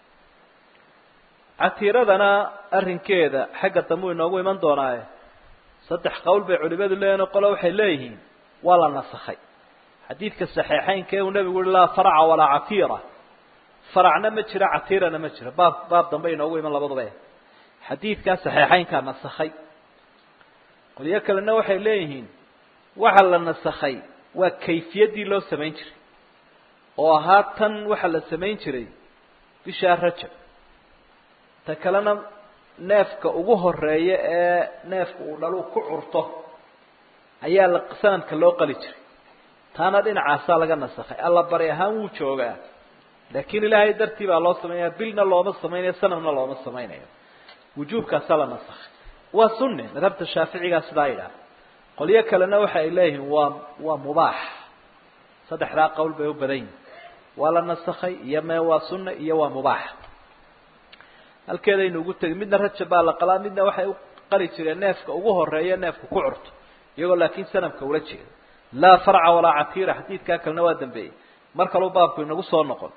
catiiradana arrinkeeda xagga dambe u inoogu iman doonaaye saddex qowl bay culimadu leeyihin qole waxay leeyihiin waa la nasakhay xadiidka saxiixeynka uu nebigu yihi laa farca walaa catiira faracna ma jiro catiirana ma jiro baab baab dambe inoogu iman labaduba xadiidkaa saxiixeynkaa nasakhay qolyo kalena waxay leeyihiin waxa la nasakhay waa kayfiyaddii loo samayn jiray oo ahaa tan waxa la samayn jiray bishaa rajab ta kalena neefka ugu horeeya ee neefka uu dhaluu ku curto ayaa la sanadka loo qali jiray taana dhinacaasaa laga nasakhay alla bari ahaan wuu joogaa laakiin ilaahay dartii baa loo samaynaya bilna looma samaynayo sanadna looma samaynayo wujuubkaasaa la nasakhay waa sunne madhabta shaaficigaa sidaa yidhaha qolyo kalena waxa ay leeyihiin waa waa mubaax saddexdaa qowl bay u badan yihin waa la nasakhay iyo mee waa sunne iyo waa mubaax halkeedaynu ugu tegin midna rajab baa la qalaa midna waxay u qali jireen neefka ugu horeeya neefka ku curto iyagoo laakiin sanamka ula jeeda laa farca walaa catiira xadiidkaa kalena waa dambeeyey mar kaleu baabku inagu soo noqon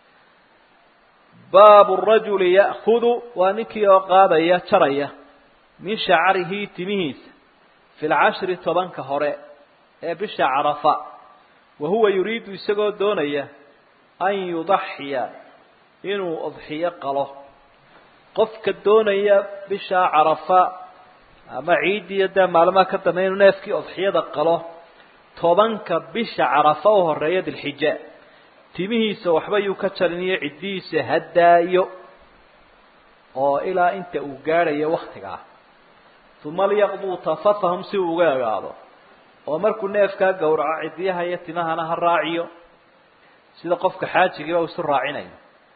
baabu rajuli ya'kudu waa ninkii oo qaadaya jaraya min shacarihi timihiisa fi lcashri tobanka hore ee bisha carafa wa huwa yuriidu isagoo doonaya an yudaxiya inuu udxiyo qalo qofka doonaya bishaa carafa ama ciiddiiyo dee maalmaha ka dambeya inuu neefkii udxiyada qalo tobanka bisha carafa u horeeya dilxija timihiisa waxba yuu ka jarin iyo ciddihiisa haddaayo oo ilaa inta uu gaadhayo waktigaa uma liyaqduu tafatahum si uu uga egaado oo markuu neefkaa gowraco ciddiyaha iyo timahana ha raaciyo sida qofka xaajigiiba uu isu raacinayo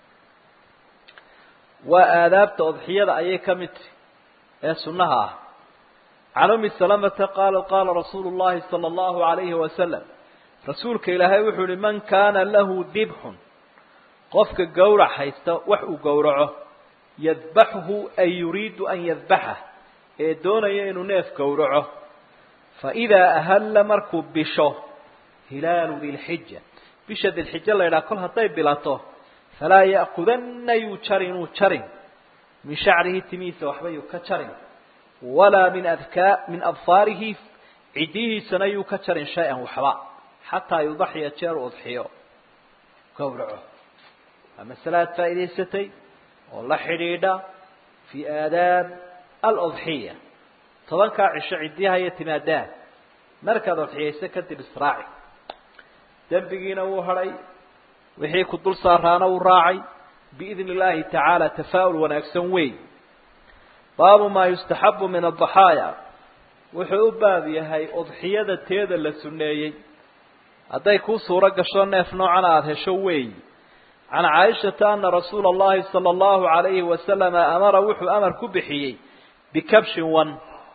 waa aadaabta udxiyada ayay ka mid tahi ee sunnaha ah can umi salamata qaala qaala rasuulu llahi sala allahu alayhi wasalam rasuulka ilaahay wuxuu yihi man kaana lahu dibxun qofka gowrac haysta wax uu gowraco yadbaxuhu ay yuriidu an yadbaxah ee doonaya inuu neef gowraco faidaa ahalla markuu bisho hilaalu dilxija bisha dilxija la yidhaha kol hadday bilato falaa ya'kudanna yuu jarin inuu jarin min shacrihi timihiisa waxba yuu ka jarin walaa min adkaa min abfaarihi ciddihiisana yuu ka jarin shay-an waxba xataa yudaxiya jeer u udxiyo gowraco waa masale aad faa'idaysatay oo la xidhiidha fii aadaab aludxiya tobankaa cisho ciddiyaha iyo timaadaa markaad udxiyayso kadib israaci dembigiina wuu hadhay wixii ku dul saaraana wuu raacay biidni illaahi tacaala tafaa'ul wanaagsan weey baabu maa yustaxabu min addaxaaya wuxuu u baab yahay udxiyada teeda la sunneeyey hadday kuu suuro gasho neef noocan aada hesho weeyi can caaishata ana rasuula allahi sala allahu alayhi wasalama amara wuxuu amar ku bixiyey bikabshin wan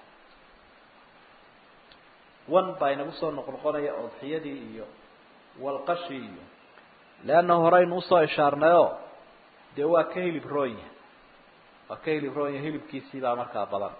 wan baa inagu soo noqnoqonaya udxiyadii iyo walqashii iyo leanna horeynu usoo ishaarnayoo dee waa ka hilib roonya waa ka hilib roonya hilibkiisii baa markaa badan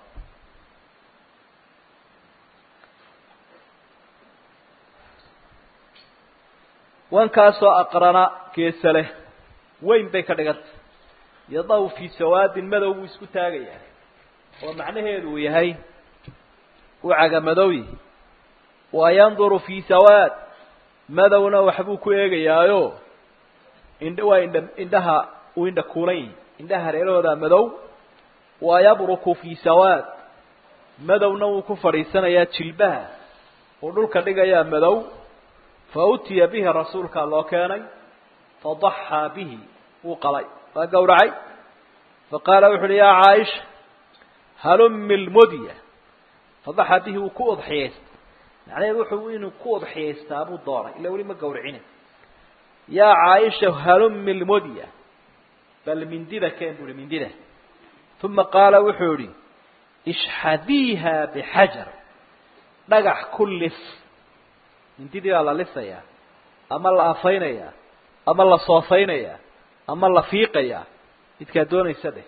wankaasoo aqrana geesa leh weyn bay ka dhigantay yadaw fii sawaadin madow buu isku taagayaa oo macnaheedu uu yahay uu cagamadowyi wa yanduru fii sawaad madowna waxbuu ku eegayaayo indh waa indha indhaha uu indha kuulan yihi indhaha hareerahooda madow wa yabruku fii sawaad madowna wuu ku fadhiisanayaa jilbaha uu dhulka dhigayaa madow fa utiya bihi rasuulkaa loo keenay fadaxaa bihi wuu qalay waa gawracay faqaala wuxu uhi yaa caaisha halumi lmudya fadaxaa bihi wuu ku udxiyaystay macnaheedu wuxuu inuu ku udxiyaystaa buu doonay ila weli ma gawracina yaa caaisha halumi lmudya bal mindida keen bu uhi mindida uma qaala wuxuu yihi ishxadiiha bixajar dhagax ku lis mindidii baa la lisayaa ama la afaynayaa ama la soofaynayaa ama la fiiqayaa midkaa doonaysa dheh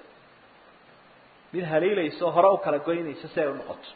mid haliilayso hore u kala goynayso si ay u noqoto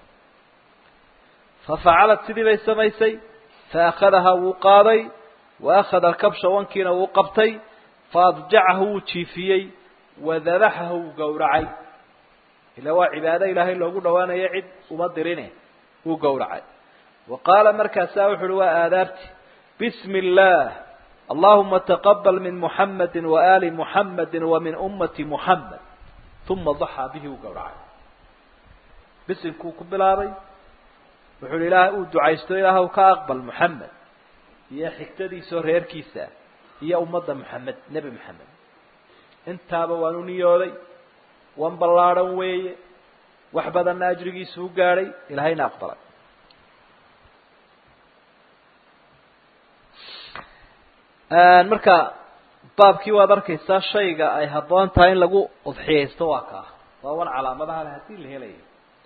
fafacalad sidii bay samaysay faakadahaa wuu qaaday wa akhada alkabsha wankiina wuu qabtay faadjacahu wuu jiifiyey wadabaxahu wuu gowracay ila waa cibaado ilaahay loogu dhawaanayo cid uma dirine wuu gowracay wa qaala markaasaa wuxu uhi waa aadaabti bismi اllah allahuma taqabal min muxamadi waali muxamadi wa min ummati muxamed uma daxaa bihi wuu gowracay bisimkuu ku bilaabay wuxu uhi ilaah uu ducaysto ilaahw ka aqbal muxamed iyo xigtadiisao reerkiisa iyo ummadda muxamed nebi moxamed intaaba waan u niyooday wan ballaadhan weeye wax badanna ajrigiisu u gaadhay ilahayna aqbalay marka baabkii waad arkaysaa shayga ay habboon tahay in lagu udxiyaysto waa kaa waa wan calaamadaha le hadii la helayo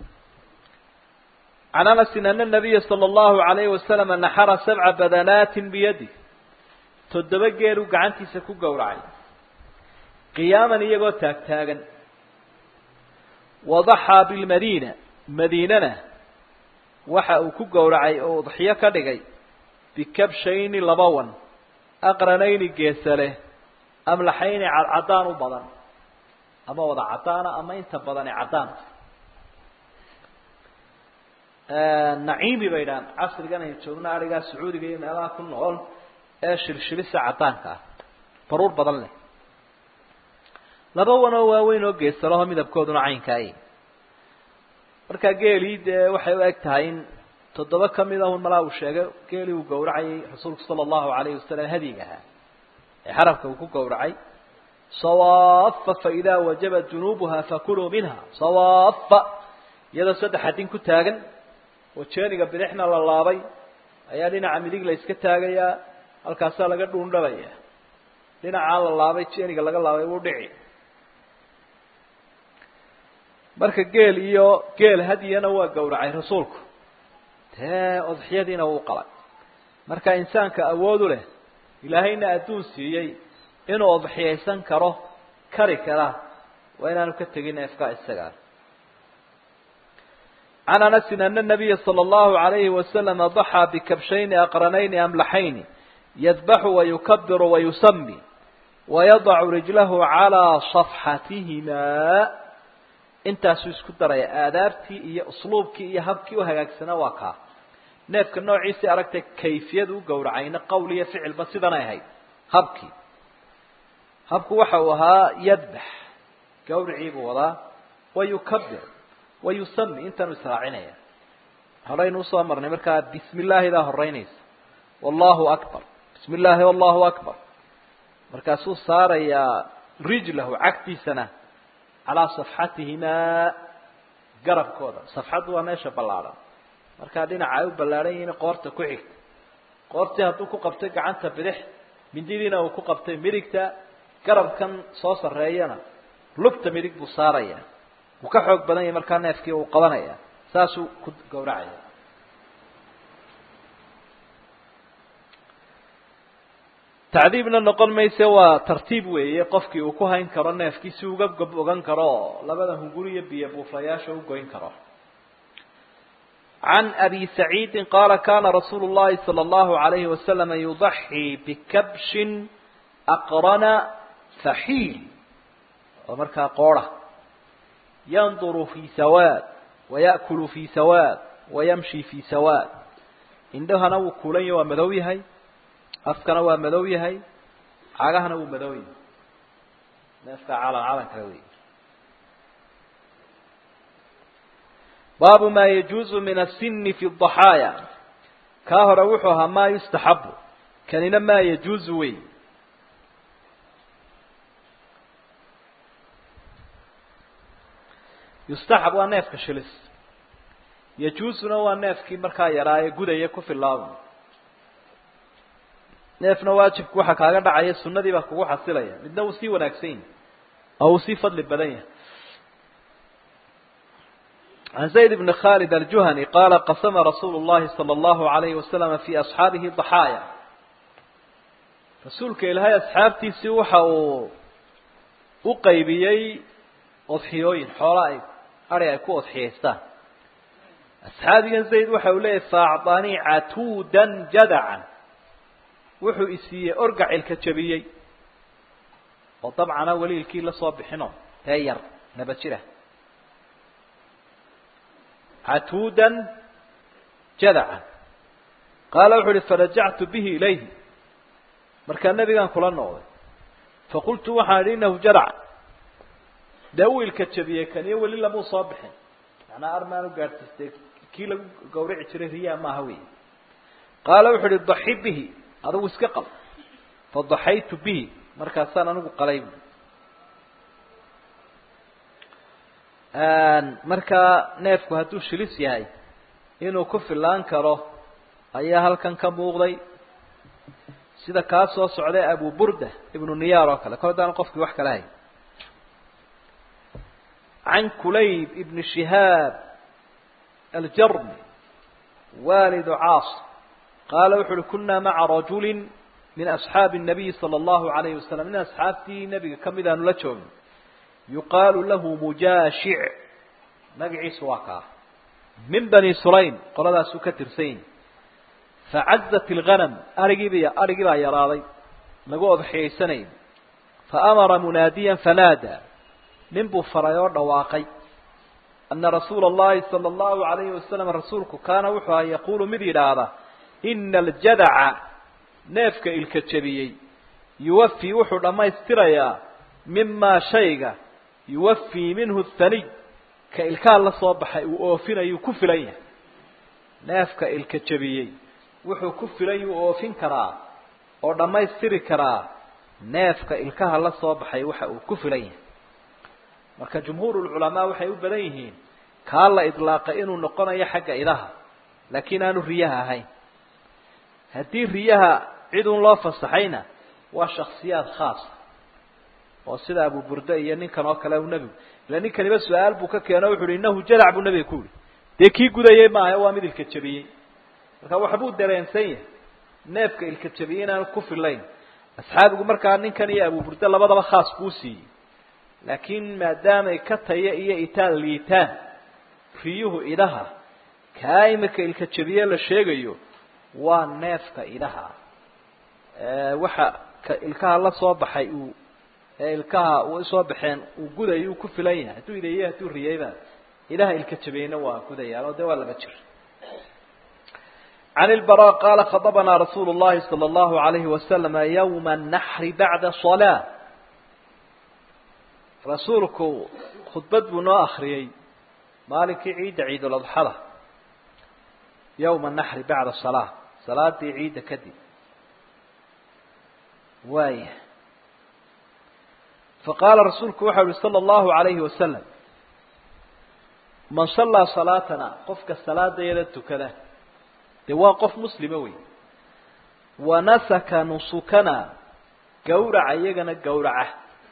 can anasin ana nabiya sala allahu alayhi wasalam naxara sabca badanaatin biyadi toddoba geeluu gacantiisa ku gowracay qiyaaman iyagoo taagtaagan wadaxaa bilmadiina madiinana waxa uu ku gowracay oo udxiyo ka dhigay bikabshayni laba wan aqranayni geesa leh amlaxayni cadcadaan u badan ama wada caddaana ama inta badani caddaanta naciimi bay dhahaan casrigan aynu joogno arigaa sacuudiga iyo meelaha ku nool ee shilshilisa caddaanka ah baruur badan leh laba wanoo waaweyn oo geesalaho midabkooduna caynkaay markaa geelii dee waxay u eg tahay in toddoba kamid ahun malaa uu sheegay geelii uu gowracayay rasuulku sala allahu alayhi wasalam hadiga ahaa ee xarabka uu ku gowracay sawaafa faidaa wajabat junuubuha fakuluu minha sawaafa iyadoo saddex adin ku taagan oo jeeniga bidixna la laabay ayaa dhinaca midig la iska taagayaa halkaasaa laga dhuundhabaya dhinacaa la laabay jeeniga laga laabay wuu dhici marka geel iyo geel hadyana waa gowracay rasuulku dee odxiyadiina wuu qalay marka insaanka awoodu leh ilaahayna adduun siiyey inuu odxiyaysan karo kari kara waa inaanu ka tegin neefka isagaa can anasin ana nabiya sala allahu alayhi wasalam daxaa bikabshayni aqranayni amlaxayni yadbaxu wayukabiru wayusami wayadacu rijlahu calaa safxatihimaa intaasuu isku daraya aadaabtii iyo usluubkii iyo habkii u hagaagsanaa waa kaa neefka noociisii aragtay kayfiyada u gowracayna qowl iyo ficilba sidanay ahayd habkii habku waxa uu ahaa yadbax gawricii buu wadaa wayukabir wayusami intaanu israacinaya horaynu usoo marnay markaa bismi illaahi baa horeynaysa wallahu akbar bismi illaahi wallahu akbar markaasuu saarayaa rijlahu cagtiisana calaa safxatihimaa garabkooda safxaddu waa meesha ballaadhan markaa dhinaca ay u ballaadhan yihiin qoorta ku xigta qoortii hadduu ku qabtay gacanta bidix mindidiina uu ku qabtay midigta garabkan soo sarreeyana lugta midig buu saaraya wuu ka xoog badan yahay markaa neefkii uu qabanaya saasuu ku gowracaya tacdiibna noqon mayse waa tartiib weeye qofkii uu ku hayn karo neefkii si uga gob ogan karo oo labada hunguri iyo biyo buufayaasha u goyn karo عن أبي سعيد قال كان رسول الله صلى الله عليه وسلم يضحي بكبش أقرن فحيل ومركا قورة ينظر في سواد ويأكل في سواد ويمشي في سواد عندها نو كولي ومدوي هاي أفكنا ومدوي هاي عاقها نو مدوي نفكا على على كروي باب ما يجوز من السن في الضحايا كاهر وحوها ما يستحب كان ما يجوز وي يستحب ونفك شلس يجوزنا ونفك مركا يراي غدايه ku filaaban neefna waajibku waxa kaaga dhacaya sunnadii baa kugu xasilaya midna uu sii wanaagsan oo sii fadli badan yahay عن زيد بن خالد الجهني قال قسم رسول الله صلى الله عليه وسلم في أصحابه ضحايا رسولك إلهي أصحابتي سيوحا وقيبيي أضحيوين حوالي أري أكو أضحيستان أصحابي زيد وحا وليه فأعطاني عتودا جدعا وحو إسيه أرقع الكتشبيي وطبعا أولي الكيل صابحنا تاير نبتشره عتودا جدعا قال وحولي فرجعت به إليه مركا النبي كان كلا نوضي فقلت وحان إنه جدع داوي الكتشبية كان يولي لمو صابحين أنا أرمان وقارتستيك كي لو قورع تريريا ما هوي قال وحولي ضحي به هذا وسكقل فضحيت به مركا سانا نقو قليب markaa neefku hadduu shilis yahay inuu ku filaan karo ayaa halkan ka muuqday sida kaa soo socday abu burda ibnu niyaar oo kale kor haddaan qofkii wax kala hay can kulayb ibni shihaab aljarmi walidu caas qaala wuxu uhi kunaa maca rajuli min asxaabi الnabiyi salى allahu alayhi wasalam nin asxaabtii nebiga kamid aanu la joogin yuqaalu lahu mujaashic magaciisu waa kaa min bani sulaym qoladaasuu ka tirsanyi facazat ilghanam arigiiba arigii baa yaraaday lagu odxiyaysanayay faamara munaadiyan fanaada nin buu faray oo dhawaaqay ana rasuula allahi sala allahu alayhi wasalam rasuulku kaana wuxuu aha yaquulu mid yidhaahda ina aljadaca neefka ilka jebiyey yuwafii wuxuu dhammaystirayaa mimaa shayga yuwafii minhu thaniy ka ilkaa la soo baxay uu oofinayuu ku filan yahay neefka ilka jebiyey wuxuu ku filan yuu oofin karaa oo dhammaystiri karaa neefka ilkaha la soo baxay waxa uu ku filan yahay marka jumhuurulculamaa waxay u badan yihiin kaa la idlaaqay inuu noqonayo xagga idaha laakiin aanu riyaha ahayn haddii riyaha cid un loo fasaxayna waa shaksiyaad khaasa oo sida abu burda iyo ninkan oo kale u nebigu ila ninkaniba su-aal buu ka keeno wuxu uhi innahu jadac buu nebiga ku yihi dee kii gudayey maaha waa mid ilka jebiyey marka waxbuu dareensan yahay neefka ilka jebiyey inaanu ku filayn asxaabigu markaa ninkan iyo abu burda labadaba khaas buu siiyey laakiin maadaamay ka taya iyo itaal liitaan riyuhu idaha kaa imika ilka jebiye la sheegayo waa neefka idaha waxa ka ilkaha la soo baxay uu ee ilkaha u soo baxeen uu gudayo uu ku filan yahay hadduu ideeye hadduu riyayba ilaha ilka jabeyna waa gudayaan oo de waa laba jir عن البراء قال خطبنا رسول الله صلى الله عليه وسلم يوم النحر بعد صلاة رسولك خطبت بنا أخريي مالك عيد عيد الأضحى يوم النحر بعد الصلاة صلاة عيد كدي وايه فقال رسولك وحده صلى الله عليه وسلم من صلى صلاتنا قفك الصلاة يدت كذا دوا قف مسلم وي ونسك نسكنا قورع يغنا قورعه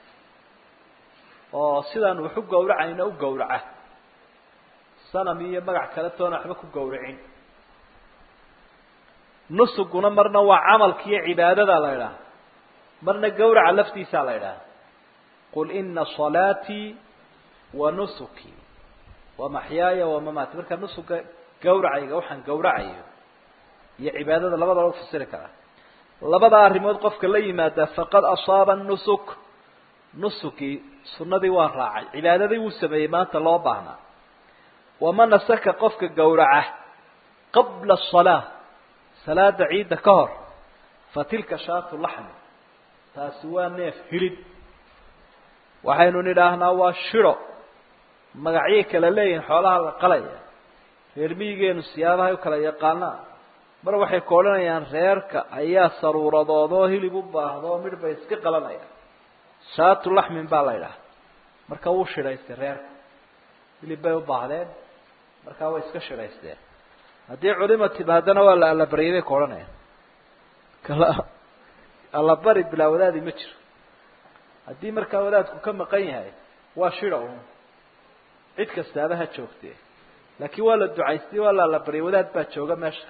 oo sidaan wax u gowracayna u gowraca sanam iyo magac kale toona waxba ku gowracin nusuguna marna waa camalka iyo cibaadada la idhaha marna gawraca laftiisaa la idhaha qul ina salaatii wa nusuki wa maxyaaya wamamaati marka nusuka gawracayga waxaan gawracayo iyo cibaadada labadaba u fasiri karaa labada arrimood qofka la yimaada faqad asaaba nusuk nusukii sunadii waa raacay cibaadadii wuu sameeyey maanta loo baahnaa waman nasaka qofka gawraca qabla asalaa salaada ciidda ka hor fa tilka shaatu laxmi taasi waa neef hilib waxaynu nidhaahnaa waa shiro magacyay kala leeyihin xoolaha la qalaya reer miyigeenu siyaabahay u kala yaqaanaa mar waxay ka odhanayaan reerka ayaa saruuradoodoo hilib u baahdo midh bay iska qalanayaan shaatu laxmin baa la idhaha marka wuu shidhaystay reerka hilib bay u baahdeen markaa way iska shidhaysteen haddii culima timaadana waa la allabariyay bay ka odhanayaan kala allabari bilaa wadaadi ma jiro haddii markaa wadaadku ka maqan yahay waa shida un cid kastaaba ha joogtee laakiin waa la ducaystay waa la allabariyay wadaad baa jooga meesha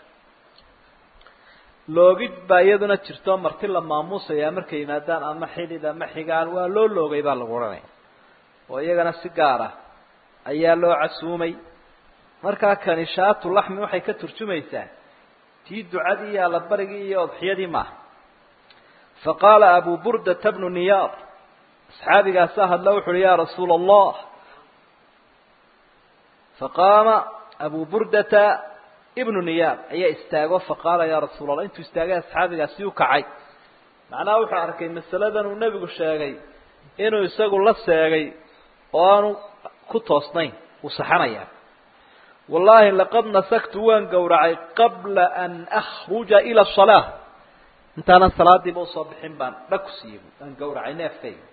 loogid baa iyaduna jirto marti la maamuusayaa markay yimaadaan ama xidid ama xigaan waa loo loogay baa lagu odhanaya oo iyagana si gaar ah ayaa loo casuumay markaa kani shaatu laxmi waxay ka turjumaysaa tii ducadii iyo allabarigii iyo odxiyadii maaha fa qaala abu burdata bnu niyaar asxaabigaasaa hadla wuxu uhi ya rasuula allah faqaama abu burdata ibnu niyaar ayaa istaago faqaala ya rasuula allah intuu istaagay asxaabigaasi u kacay macnaha wuxuu arkay masaladan uu nebigu sheegay inuu isagu la seegay oo aanu ku toosnayn uu saxanaya wallahi laqad nasaktu waan gowracay qabla an akhruja ila asalaa intaanan salaadiiba usoo bixin baan dhag ku siiyey aan gawracay neefkayga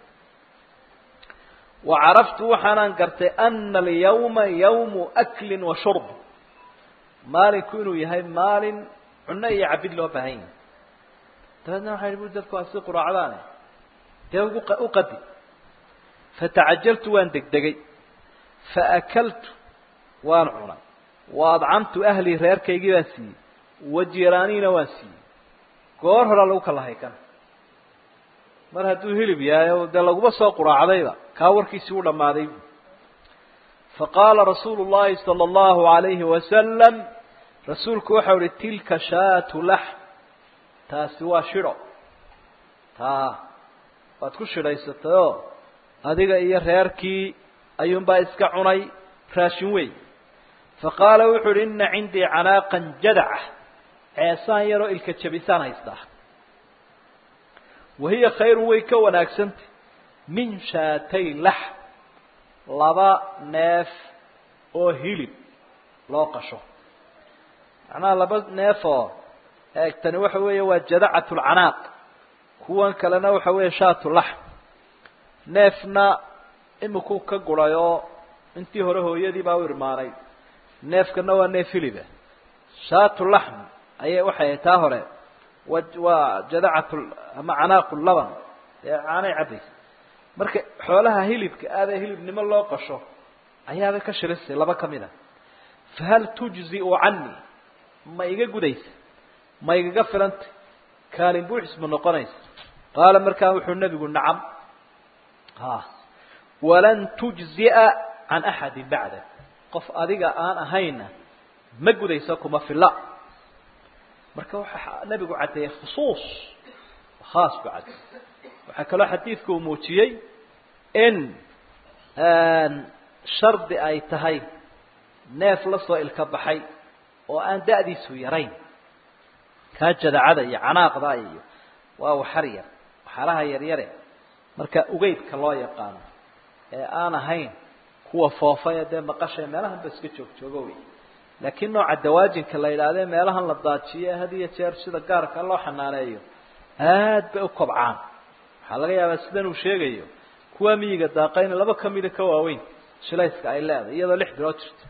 wa caraftu waxaanaan gartay ana alyawma yawmu aklin wa shurb maalinku inuu yahay maalin cunno iyo cabid loo baahan yahay dabeedna waxay bui dadku waa si quraacdaane dee ugu uqadi fatacajaltu waan degdegay faakaltu waan cunay wa adcamtu ahlii reerkaygii baan siiyey wa jiraaniina waan siiyey goor horaa lagu kala haykan mar hadduu hilib yahay o dee laguma soo quraacdayba kaa warkiisii u dhammaaday faqaala rasuulu llahi sala allahu alayhi wasalam rasuulku waxau ihi tilka shaatu laxm taasi waa shidho taa waad ku shidhaysatayoo adiga iyo reerkii ayuunbaa iska cunay raashin wey faqaala wuxuu uhi ina cindii canaaqan jadaca ceesaan yaroo ilka jabisaan haystaa wahiya khayrun way ka wanaagsantay min shaatay laxm laba neef oo hilib loo qasho macnaha laba neef oo eegtani waxa weeye waa jadacat lcanaaq kuwan kalena waxa weeye shaatu laxm neefna imikuu ka guray oo intii hore hooyadii baa u irmaanay neefkana waa neef hiliba shaatu laxm ayay waxay taa hore wa waa jadacat ama canaaqu laban dee caanay cabbaysa marka xoolaha hilibka aada hilibnimo loo qasho ayaabay ka shirisay laba ka mid a fahal tujziu canii ma iga gudaysa ma igaga filanta kaalin buuxis ma noqonaysa qaala markaa wuxuu nebigu nacam ha walan tujzi'a can axadi bacda qof adiga aan ahayna ma gudayso kuma fila marka waxaa nebigu caddeeyey khusuus khaas ku caddeey waxaa kaloo xadiidku uu muujiyey in shardi ay tahay neef la soo ilka baxay oo aan da'diisu yarayn kaa jadacada iyo canaaqda iyo waa waxar yar waxaraha yaryare marka ugeydka loo yaqaano ee aan ahayn kuwa foofa ee dee maqasha meelahan ba iska joog joogo wey laakiin nooca dawaajinka la yidhahdee meelahan la daajiyo had iyo jeer sida gaarka loo xanaaneeyo aad bay u kobcaan waxaa laga yaabaa sidan uu sheegayo kuwa miyiga daaqayna laba kamida ka waaweyn shilayska ay leedahay iyadoo lix bilood jirto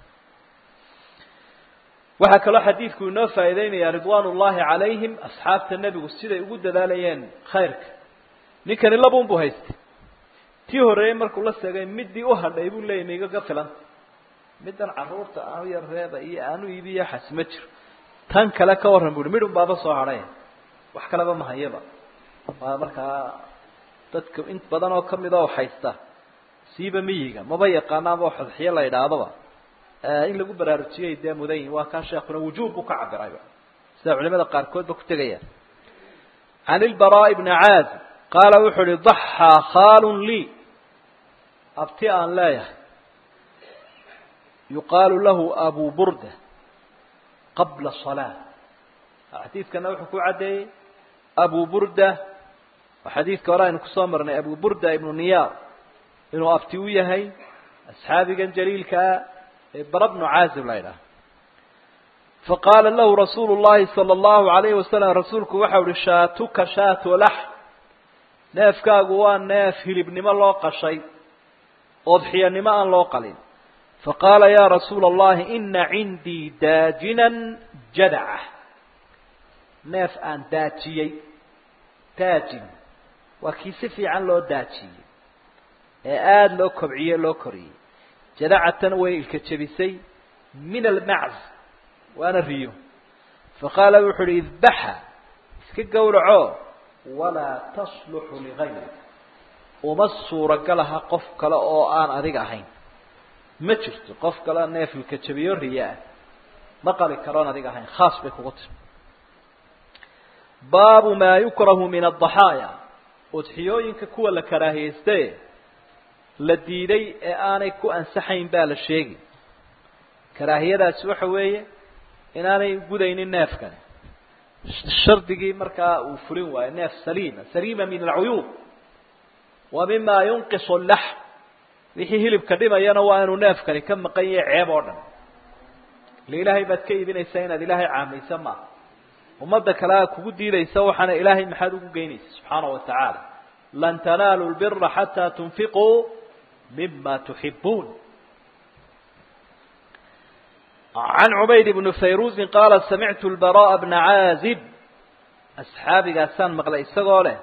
waxaa kaloo xadiidku inoo faa'iideynaya ridwaan ullahi calayhim asxaabta nebigu siday ugu dadaalayeen khayrka ninkani labun buu haystay tii horreeyey markuu la seegay midii u hadhay buu leeyay ma igaga filanta middan carruurta aanu yar reeba iyo aanu iibiyo xasma jiro tan kale ka warran bu uhi midhun baaba soo hadhay wax kaleba ma hayaba waa markaa dadka in badan oo kamid oo haysta siiba miyiga maba yaqaana ama xodxiyo la idhaahdaba in lagu baraarujiyay dee mudan yihin waa kaa sheekuna wujuub buu ka cabirayba sida culimada qaarkoodba ku tegayaan can ilbaraa bni caazib qaala wuxuu uhi daxaa khaalun lii abti aan leeyahay yuqaalu lahu abu burda qabla salaa xadiidkana wuxuu ku caddeeyey abu burda oo xadiidka hore aynu kusoo marnay abu burda ibnu niyaar inuu abti u yahay asxaabigan jaliilkaa ee bara bnu caazib la ydhaah faqaala lahu rasuulu llahi sala allahu alayhi wasalam rasuulku waxau uhi shaatuka shaatu lax neefkaagu waa neef hilibnimo loo qashay oodxiyanimo aan loo qalin faqaala ya rasuula allahi ina cindii daajinan jadaca neef aan daajiyey daajin waa kii si fiican loo daajiyey ee aada loo kobciyey loo koriyey jadacatan way ilka jebisay min almacz waana riyo faqaala wuxu uhi idbaxa iska gowraco walaa tasluxu ligayrik uma suuragalaha qof kale oo aan adiga ahayn ma jirto qof kale neef ilka jebiyo riyo ah ma qali karoon adiga ahayn khaas bay kugu tiri baabu maa yukrahu min adaxaaya udxiyooyinka kuwa la karaahiyeyste la diiday ee aanay ku ansaxayn baa la sheegi karaahiyadaasi waxa weeye inaanay gudaynin neefkani shardigii markaa uu fulin waayo neef saliima saliima min alcuyuub wa mima yunqisu laxm wixii hilibka dhimayana waa inuu neefkani ka maqan yahay ceeb oo dhan ile ilaahay baad ka iibinaysaa inaad ilaahay caamaysa maaha ummadda kale a kugu diidaysa waxaana ilaahay maxaad ugu geynaysa subxaanahu wa tacaala lan tanaalu lbira xataa tunfiquu mima tuxibuun can cubayd bni fayruusin qaala samictu lbara'a bna caazib asxaabigaasaan maqlay isagoo leh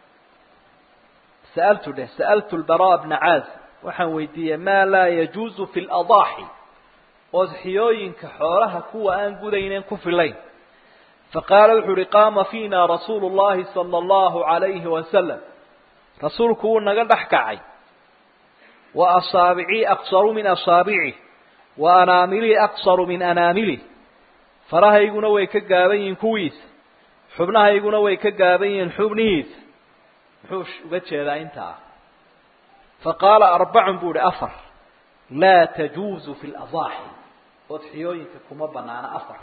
sa'altu dheh sa'altu lbara'a bna caazib waxaan weydiiyey maa laa yajuuzu fi ladaaxi odxiyooyinka xoolaha kuwa aan gudayneen ku filayn faqaala wuxuu uhi qaama fiina rasuulu llahi sala allahu alayhi wasalam rasuulku wuu naga dhex kacay wa asaabicii aqsaru min asaabicih wa anaamilii aqsaru min anaamilih farahayguna way ka gaaban yihiin kuwiisa xubnahayguna way ka gaaban yihiin xubnihiisa muxuu uga jeedaa intaa faqaala arbacun buu ihi afar laa tajuuzu fi ladaaxi odxiyooyinka kuma banaana afar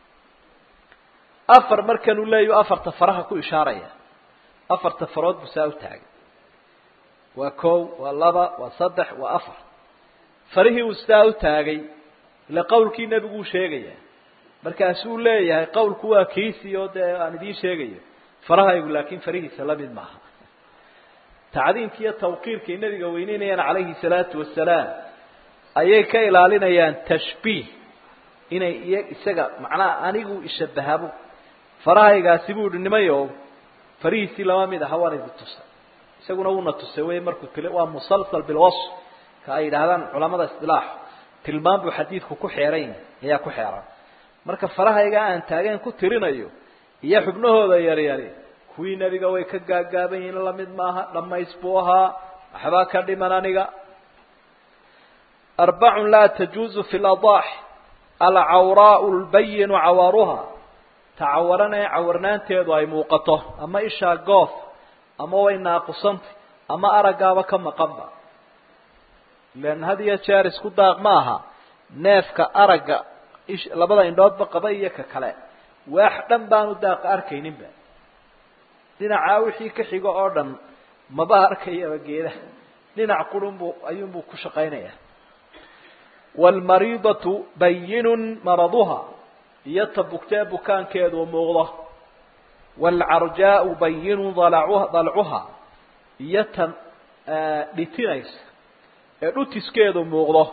afar markanuu leeyahu afarta faraha ku ishaaraya afarta farood buu saa u taagay waa kow waa laba waa saddex waa afar farihii uu sidaa u taagay ile qawlkii nebiguu sheegaya markaasuu leeyahay qawlku waa kiisii oo dee aan idiin sheegayo farahaygu laakiin farihiisa lamid maaha tacdiimki iyo tawqiirkay nebiga weyneynayaan calayhi salaatu wasalaam ayay ka ilaalinayaan tashbiih inay iyo isaga macnaha anigu ishabahabu farahaygaasi buu ihi nimayo farihiisii lama mid aha waan idi tusay isaguna wuuna tusay wey markuu til waa musalsal bilwasf ka ay yidhaahdaan culamada isdilaax tilmaan buu xadiidku ku xeeran ayaa ku xeeran marka farahayga aan taageen ku tirinayo iyo xubnahooda yaryari kuwii nebiga way ka gaagaaban yihiin lamid maaha dhamays buu ahaa waxbaa ka dhiman aniga arbacun laa tajuuzu fi ladaaxi alcawraau lbayinu cawaaruha tacawaranee cawarnaanteedu ay muuqato ama ishaa goof ama way naaqusantay ama araggaaba ka maqanba ilan had iyo jeer isku daaq ma aha neefka aragga ish labada indhoodba qaba iyo ka kale waax dhan baanu daaqa arkayninba dhinacaa wixii ka xigo oo dhan maba arkayaba geedaha dhinac qurunbuu ayuunbuu ku shaqaynaya waalmariidatu bayinun maraduha iyo ta bugtee bukaankeedu muuqdo waalcarjaau bayinun dalacuha dalcuha iyo tan dhitinaysa ee dhutiskeedu muuqdo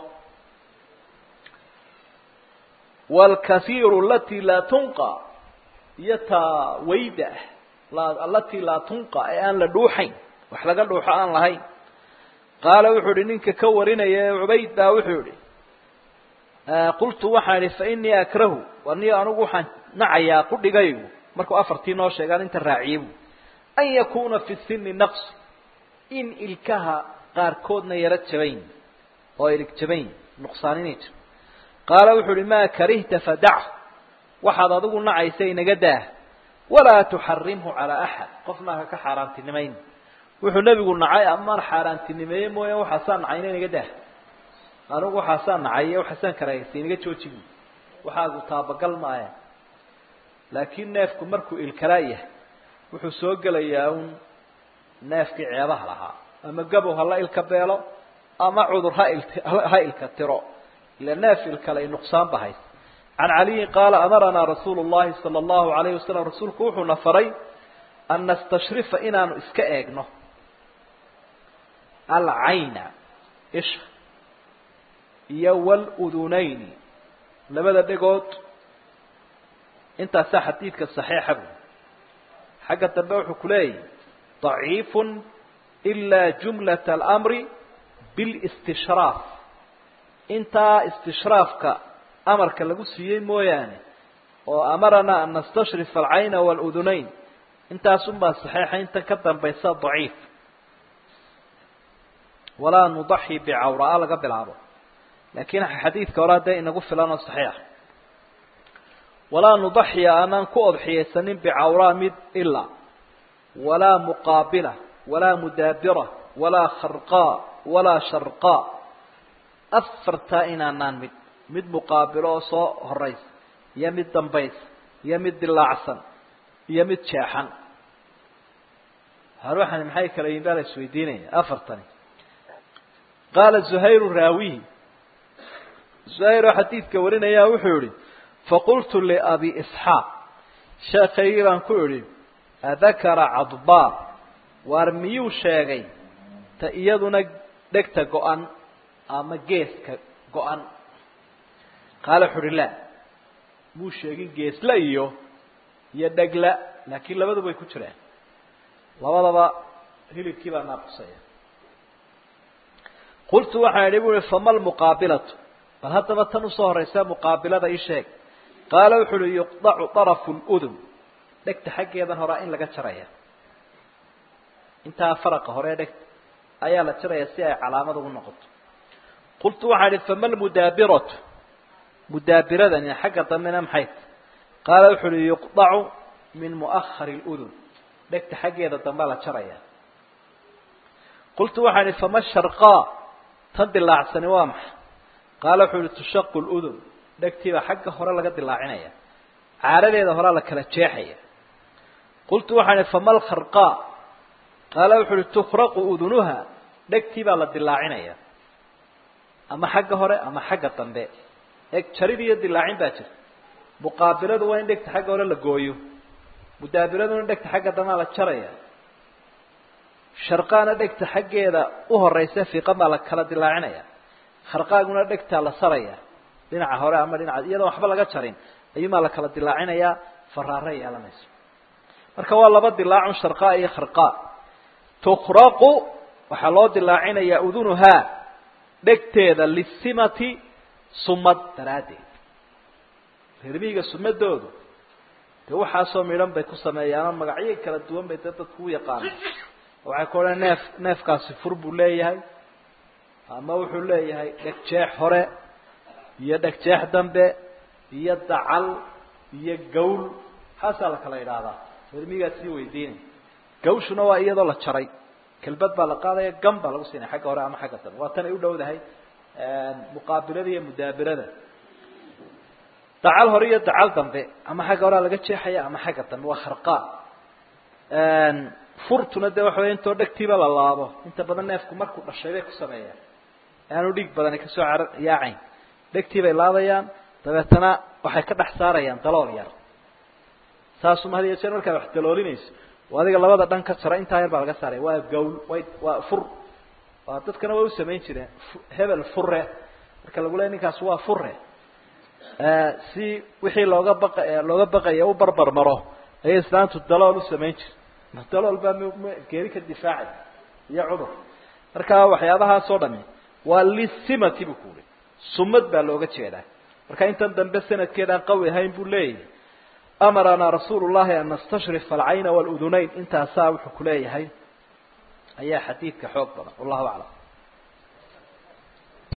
waalkasiiru alatii laa tunqa iyo taa wayda ah alatii laa tunqa ee aan la dhuuxayn wax laga dhuuxo aan lahayn qaala wuxuu ihi ninka ka warinaya ee cubayd baa wuxuu ihi qultu waxaan idhi fa inii akrahu aniyo anigu waxaan nacayaa qudhigaygu markuu afartii noo sheegaan inta raaciye bu an yakuna fi sini naqs in ilkaha qaarkoodna yaro jabayn oo ilig jabayn nuqsaan inay jiro qaala wuxu uhi maa karihta fadac waxaad adigu nacaysa inaga daah walaa tuxarimhu calaa axad qofna haka xaaraantinimayn wuxuu nebigu nacay amaan xaaraantinimeeye mooya waxaasaa nacayna inaga daah anigu waxaasaa nacaye waxaasaan karaahaysa inaga joojibu waxaagu taabagal maaya laakiin neefku markuu ilkalaa yahay wuxuu soo gelayaa un neefkii ceebaha lahaa ama gabow hala ilka beelo ama cudur ha il ha ilka tiro ila neef ilkalay nuqsaan ba haysa can caliyin qaala amaranaa rasuulu llahi sala allahu alayhi wasalam rasuulku wuxuuna faray an nastashrifa inaanu iska eegno alcayna isha iyo wludunayni labada dhegood intaasaa xadiidka saxiixa bu xagga dambe wuxuu ku leeyahy ضaciif إila jumlaة اlأmri bاlاstishraaf intaa istishraafka amarka lagu siiyey mooyaane oo amaranaa an nastashrifa alcayna wاludunayn intaas un baa saxiixa intan ka dambaysa ضaciif walaa nudaxi bicawraa laga bilaabo laakiin xadiidka hore dee inagu filan oo saxiixa walaa nudaxiya aanaan ku odxiyaysanin bicawraa mid ilaa walaa muqaabila walaa mudaabira walaa kharqaa walaa sharqaa afartaa inaanaan mid mid muqaabilo oo soo horaysa iyo mid dambaysa iyo mid dilaacsan iyo mid jeexan haruuxani maxay kala yihin baa la isweydiinaya afartani qaala zuhayru raawihi zuhayr oo xadiidka warinaya wuxuu yihi faqultu liabi isxaaq sheekaygii baan ku idhi adakara cadbaa waar miyuu sheegay ta iyaduna dhegta go-an ama geeska go-an qaala wuxu uhi la muu sheegin geesla iyo iyo dhegla laakiin labadu bay ku jiraan labadaba hilibkii baa naaqusaya qultu waxaan idhi bu uhi fama lmuqaabilatu bal haddaba tan usoo horaysa muqaabilada ii sheeg qaala wuxu uhi yuqdacu طarafu اludun dhegta xaggeedan horaa in laga jaraya intaa faraqa hore dhegta ayaa la jaraya si ay calaamad ugu noqoto qultu waxaan idhi fama lmudaabiratu mudaabiradani xagga dambena maxay ta qaala wuxu uhi yuqdacu min muahari اludun dhegta xaggeeda dambea la jaraya qultu waxaan idhi fama sharqaa tan dilaacsani waa maxay qaala wuxuu ihi tushaqu ludun dhegtiibaa xagga hore laga dilaacinaya caaradeeda horaa la kala jeexaya qultu waxaan ihi fama lkharqaa qaala wuxuu uhi tukraqu udunuha dhegtii baa la dilaacinaya ama xagga hore ama xagga dambe eg jarid iyo dilaacin baa jirta muqaabiladu waa in dhegta xagga hore la gooyo mudaabiraduna dhegta xagga dambea la jaraya sharqaana dhegta xaggeeda u horeysa fiiqan baa la kala dilaacinaya kharqaaguna dhegtaa la saraya dhinaca hore ama dhinaca iyadoon waxba laga jarin ayuunbaa la kala dilaacinayaa faraare yeelanayso marka waa laba dilaacun sharqaa iyo kharqaa tukraqu waxaa loo dilaacinayaa udunuhaa dhegteeda lisimati sumad daraaddeed reermihiga sumadoodu dee waxaasoo midhan bay ku sameeyaanoo magacyo kala duwan bay dee dadku u yaqaana waxay ku odhan neef neefkaasi fur buu leeyahay ama wuxuu leeyahay dhegjeex hore iyo dhegjeex dambe iyo dacal iyo gawl haasaa la kala idhaahdaa reermihigaa sii weydiinay gawshuna waa iyadoo la jaray kelbad baa la qaadaya gam baa lagu siinaya xagga hore ama xagga dambe waa tan ay u dhowdahay muqaabilada iyo mudaabirada dacal hore iyo dacal dambe ama xagga horea laga jeexaya ama xagga dambe waa kharqaa furtuna de waxa wey intoo dhegtiiba la laabo inta badan neefku markuu dhashay bay ku sameeyaan aanu dhiig badani kasoo car yaacayn dhegtii bay laabayaan dabeetana waxay ka dhex saarayaan dalool yar saasuma had iyo jeer markaad wax daloolinayso oo adiga labada dhan ka jara intaa yar baa laga saaraya waa gawl way waa fur waa dadkana way u samayn jireen hebel fure marka lagu leey ninkaas waa fure si wixii looga baqa looga baqaya u barbar maro ayay islaantu dalool u samayn jire dalool baa m geeri ka difaacay iyo cudur marka waxyaabahaas oo dhami waa lisimati bu ku uri sumad baa looga jeedaa marka intan dambe sanadkeedaan qawi ahayn buu leeyahay amaranaa rasuulu llahi an nastashrifa alcayna waludunayn intaasaa wuxuu kuleeyahay ayaa xadiidka xoog badan wallahu aclam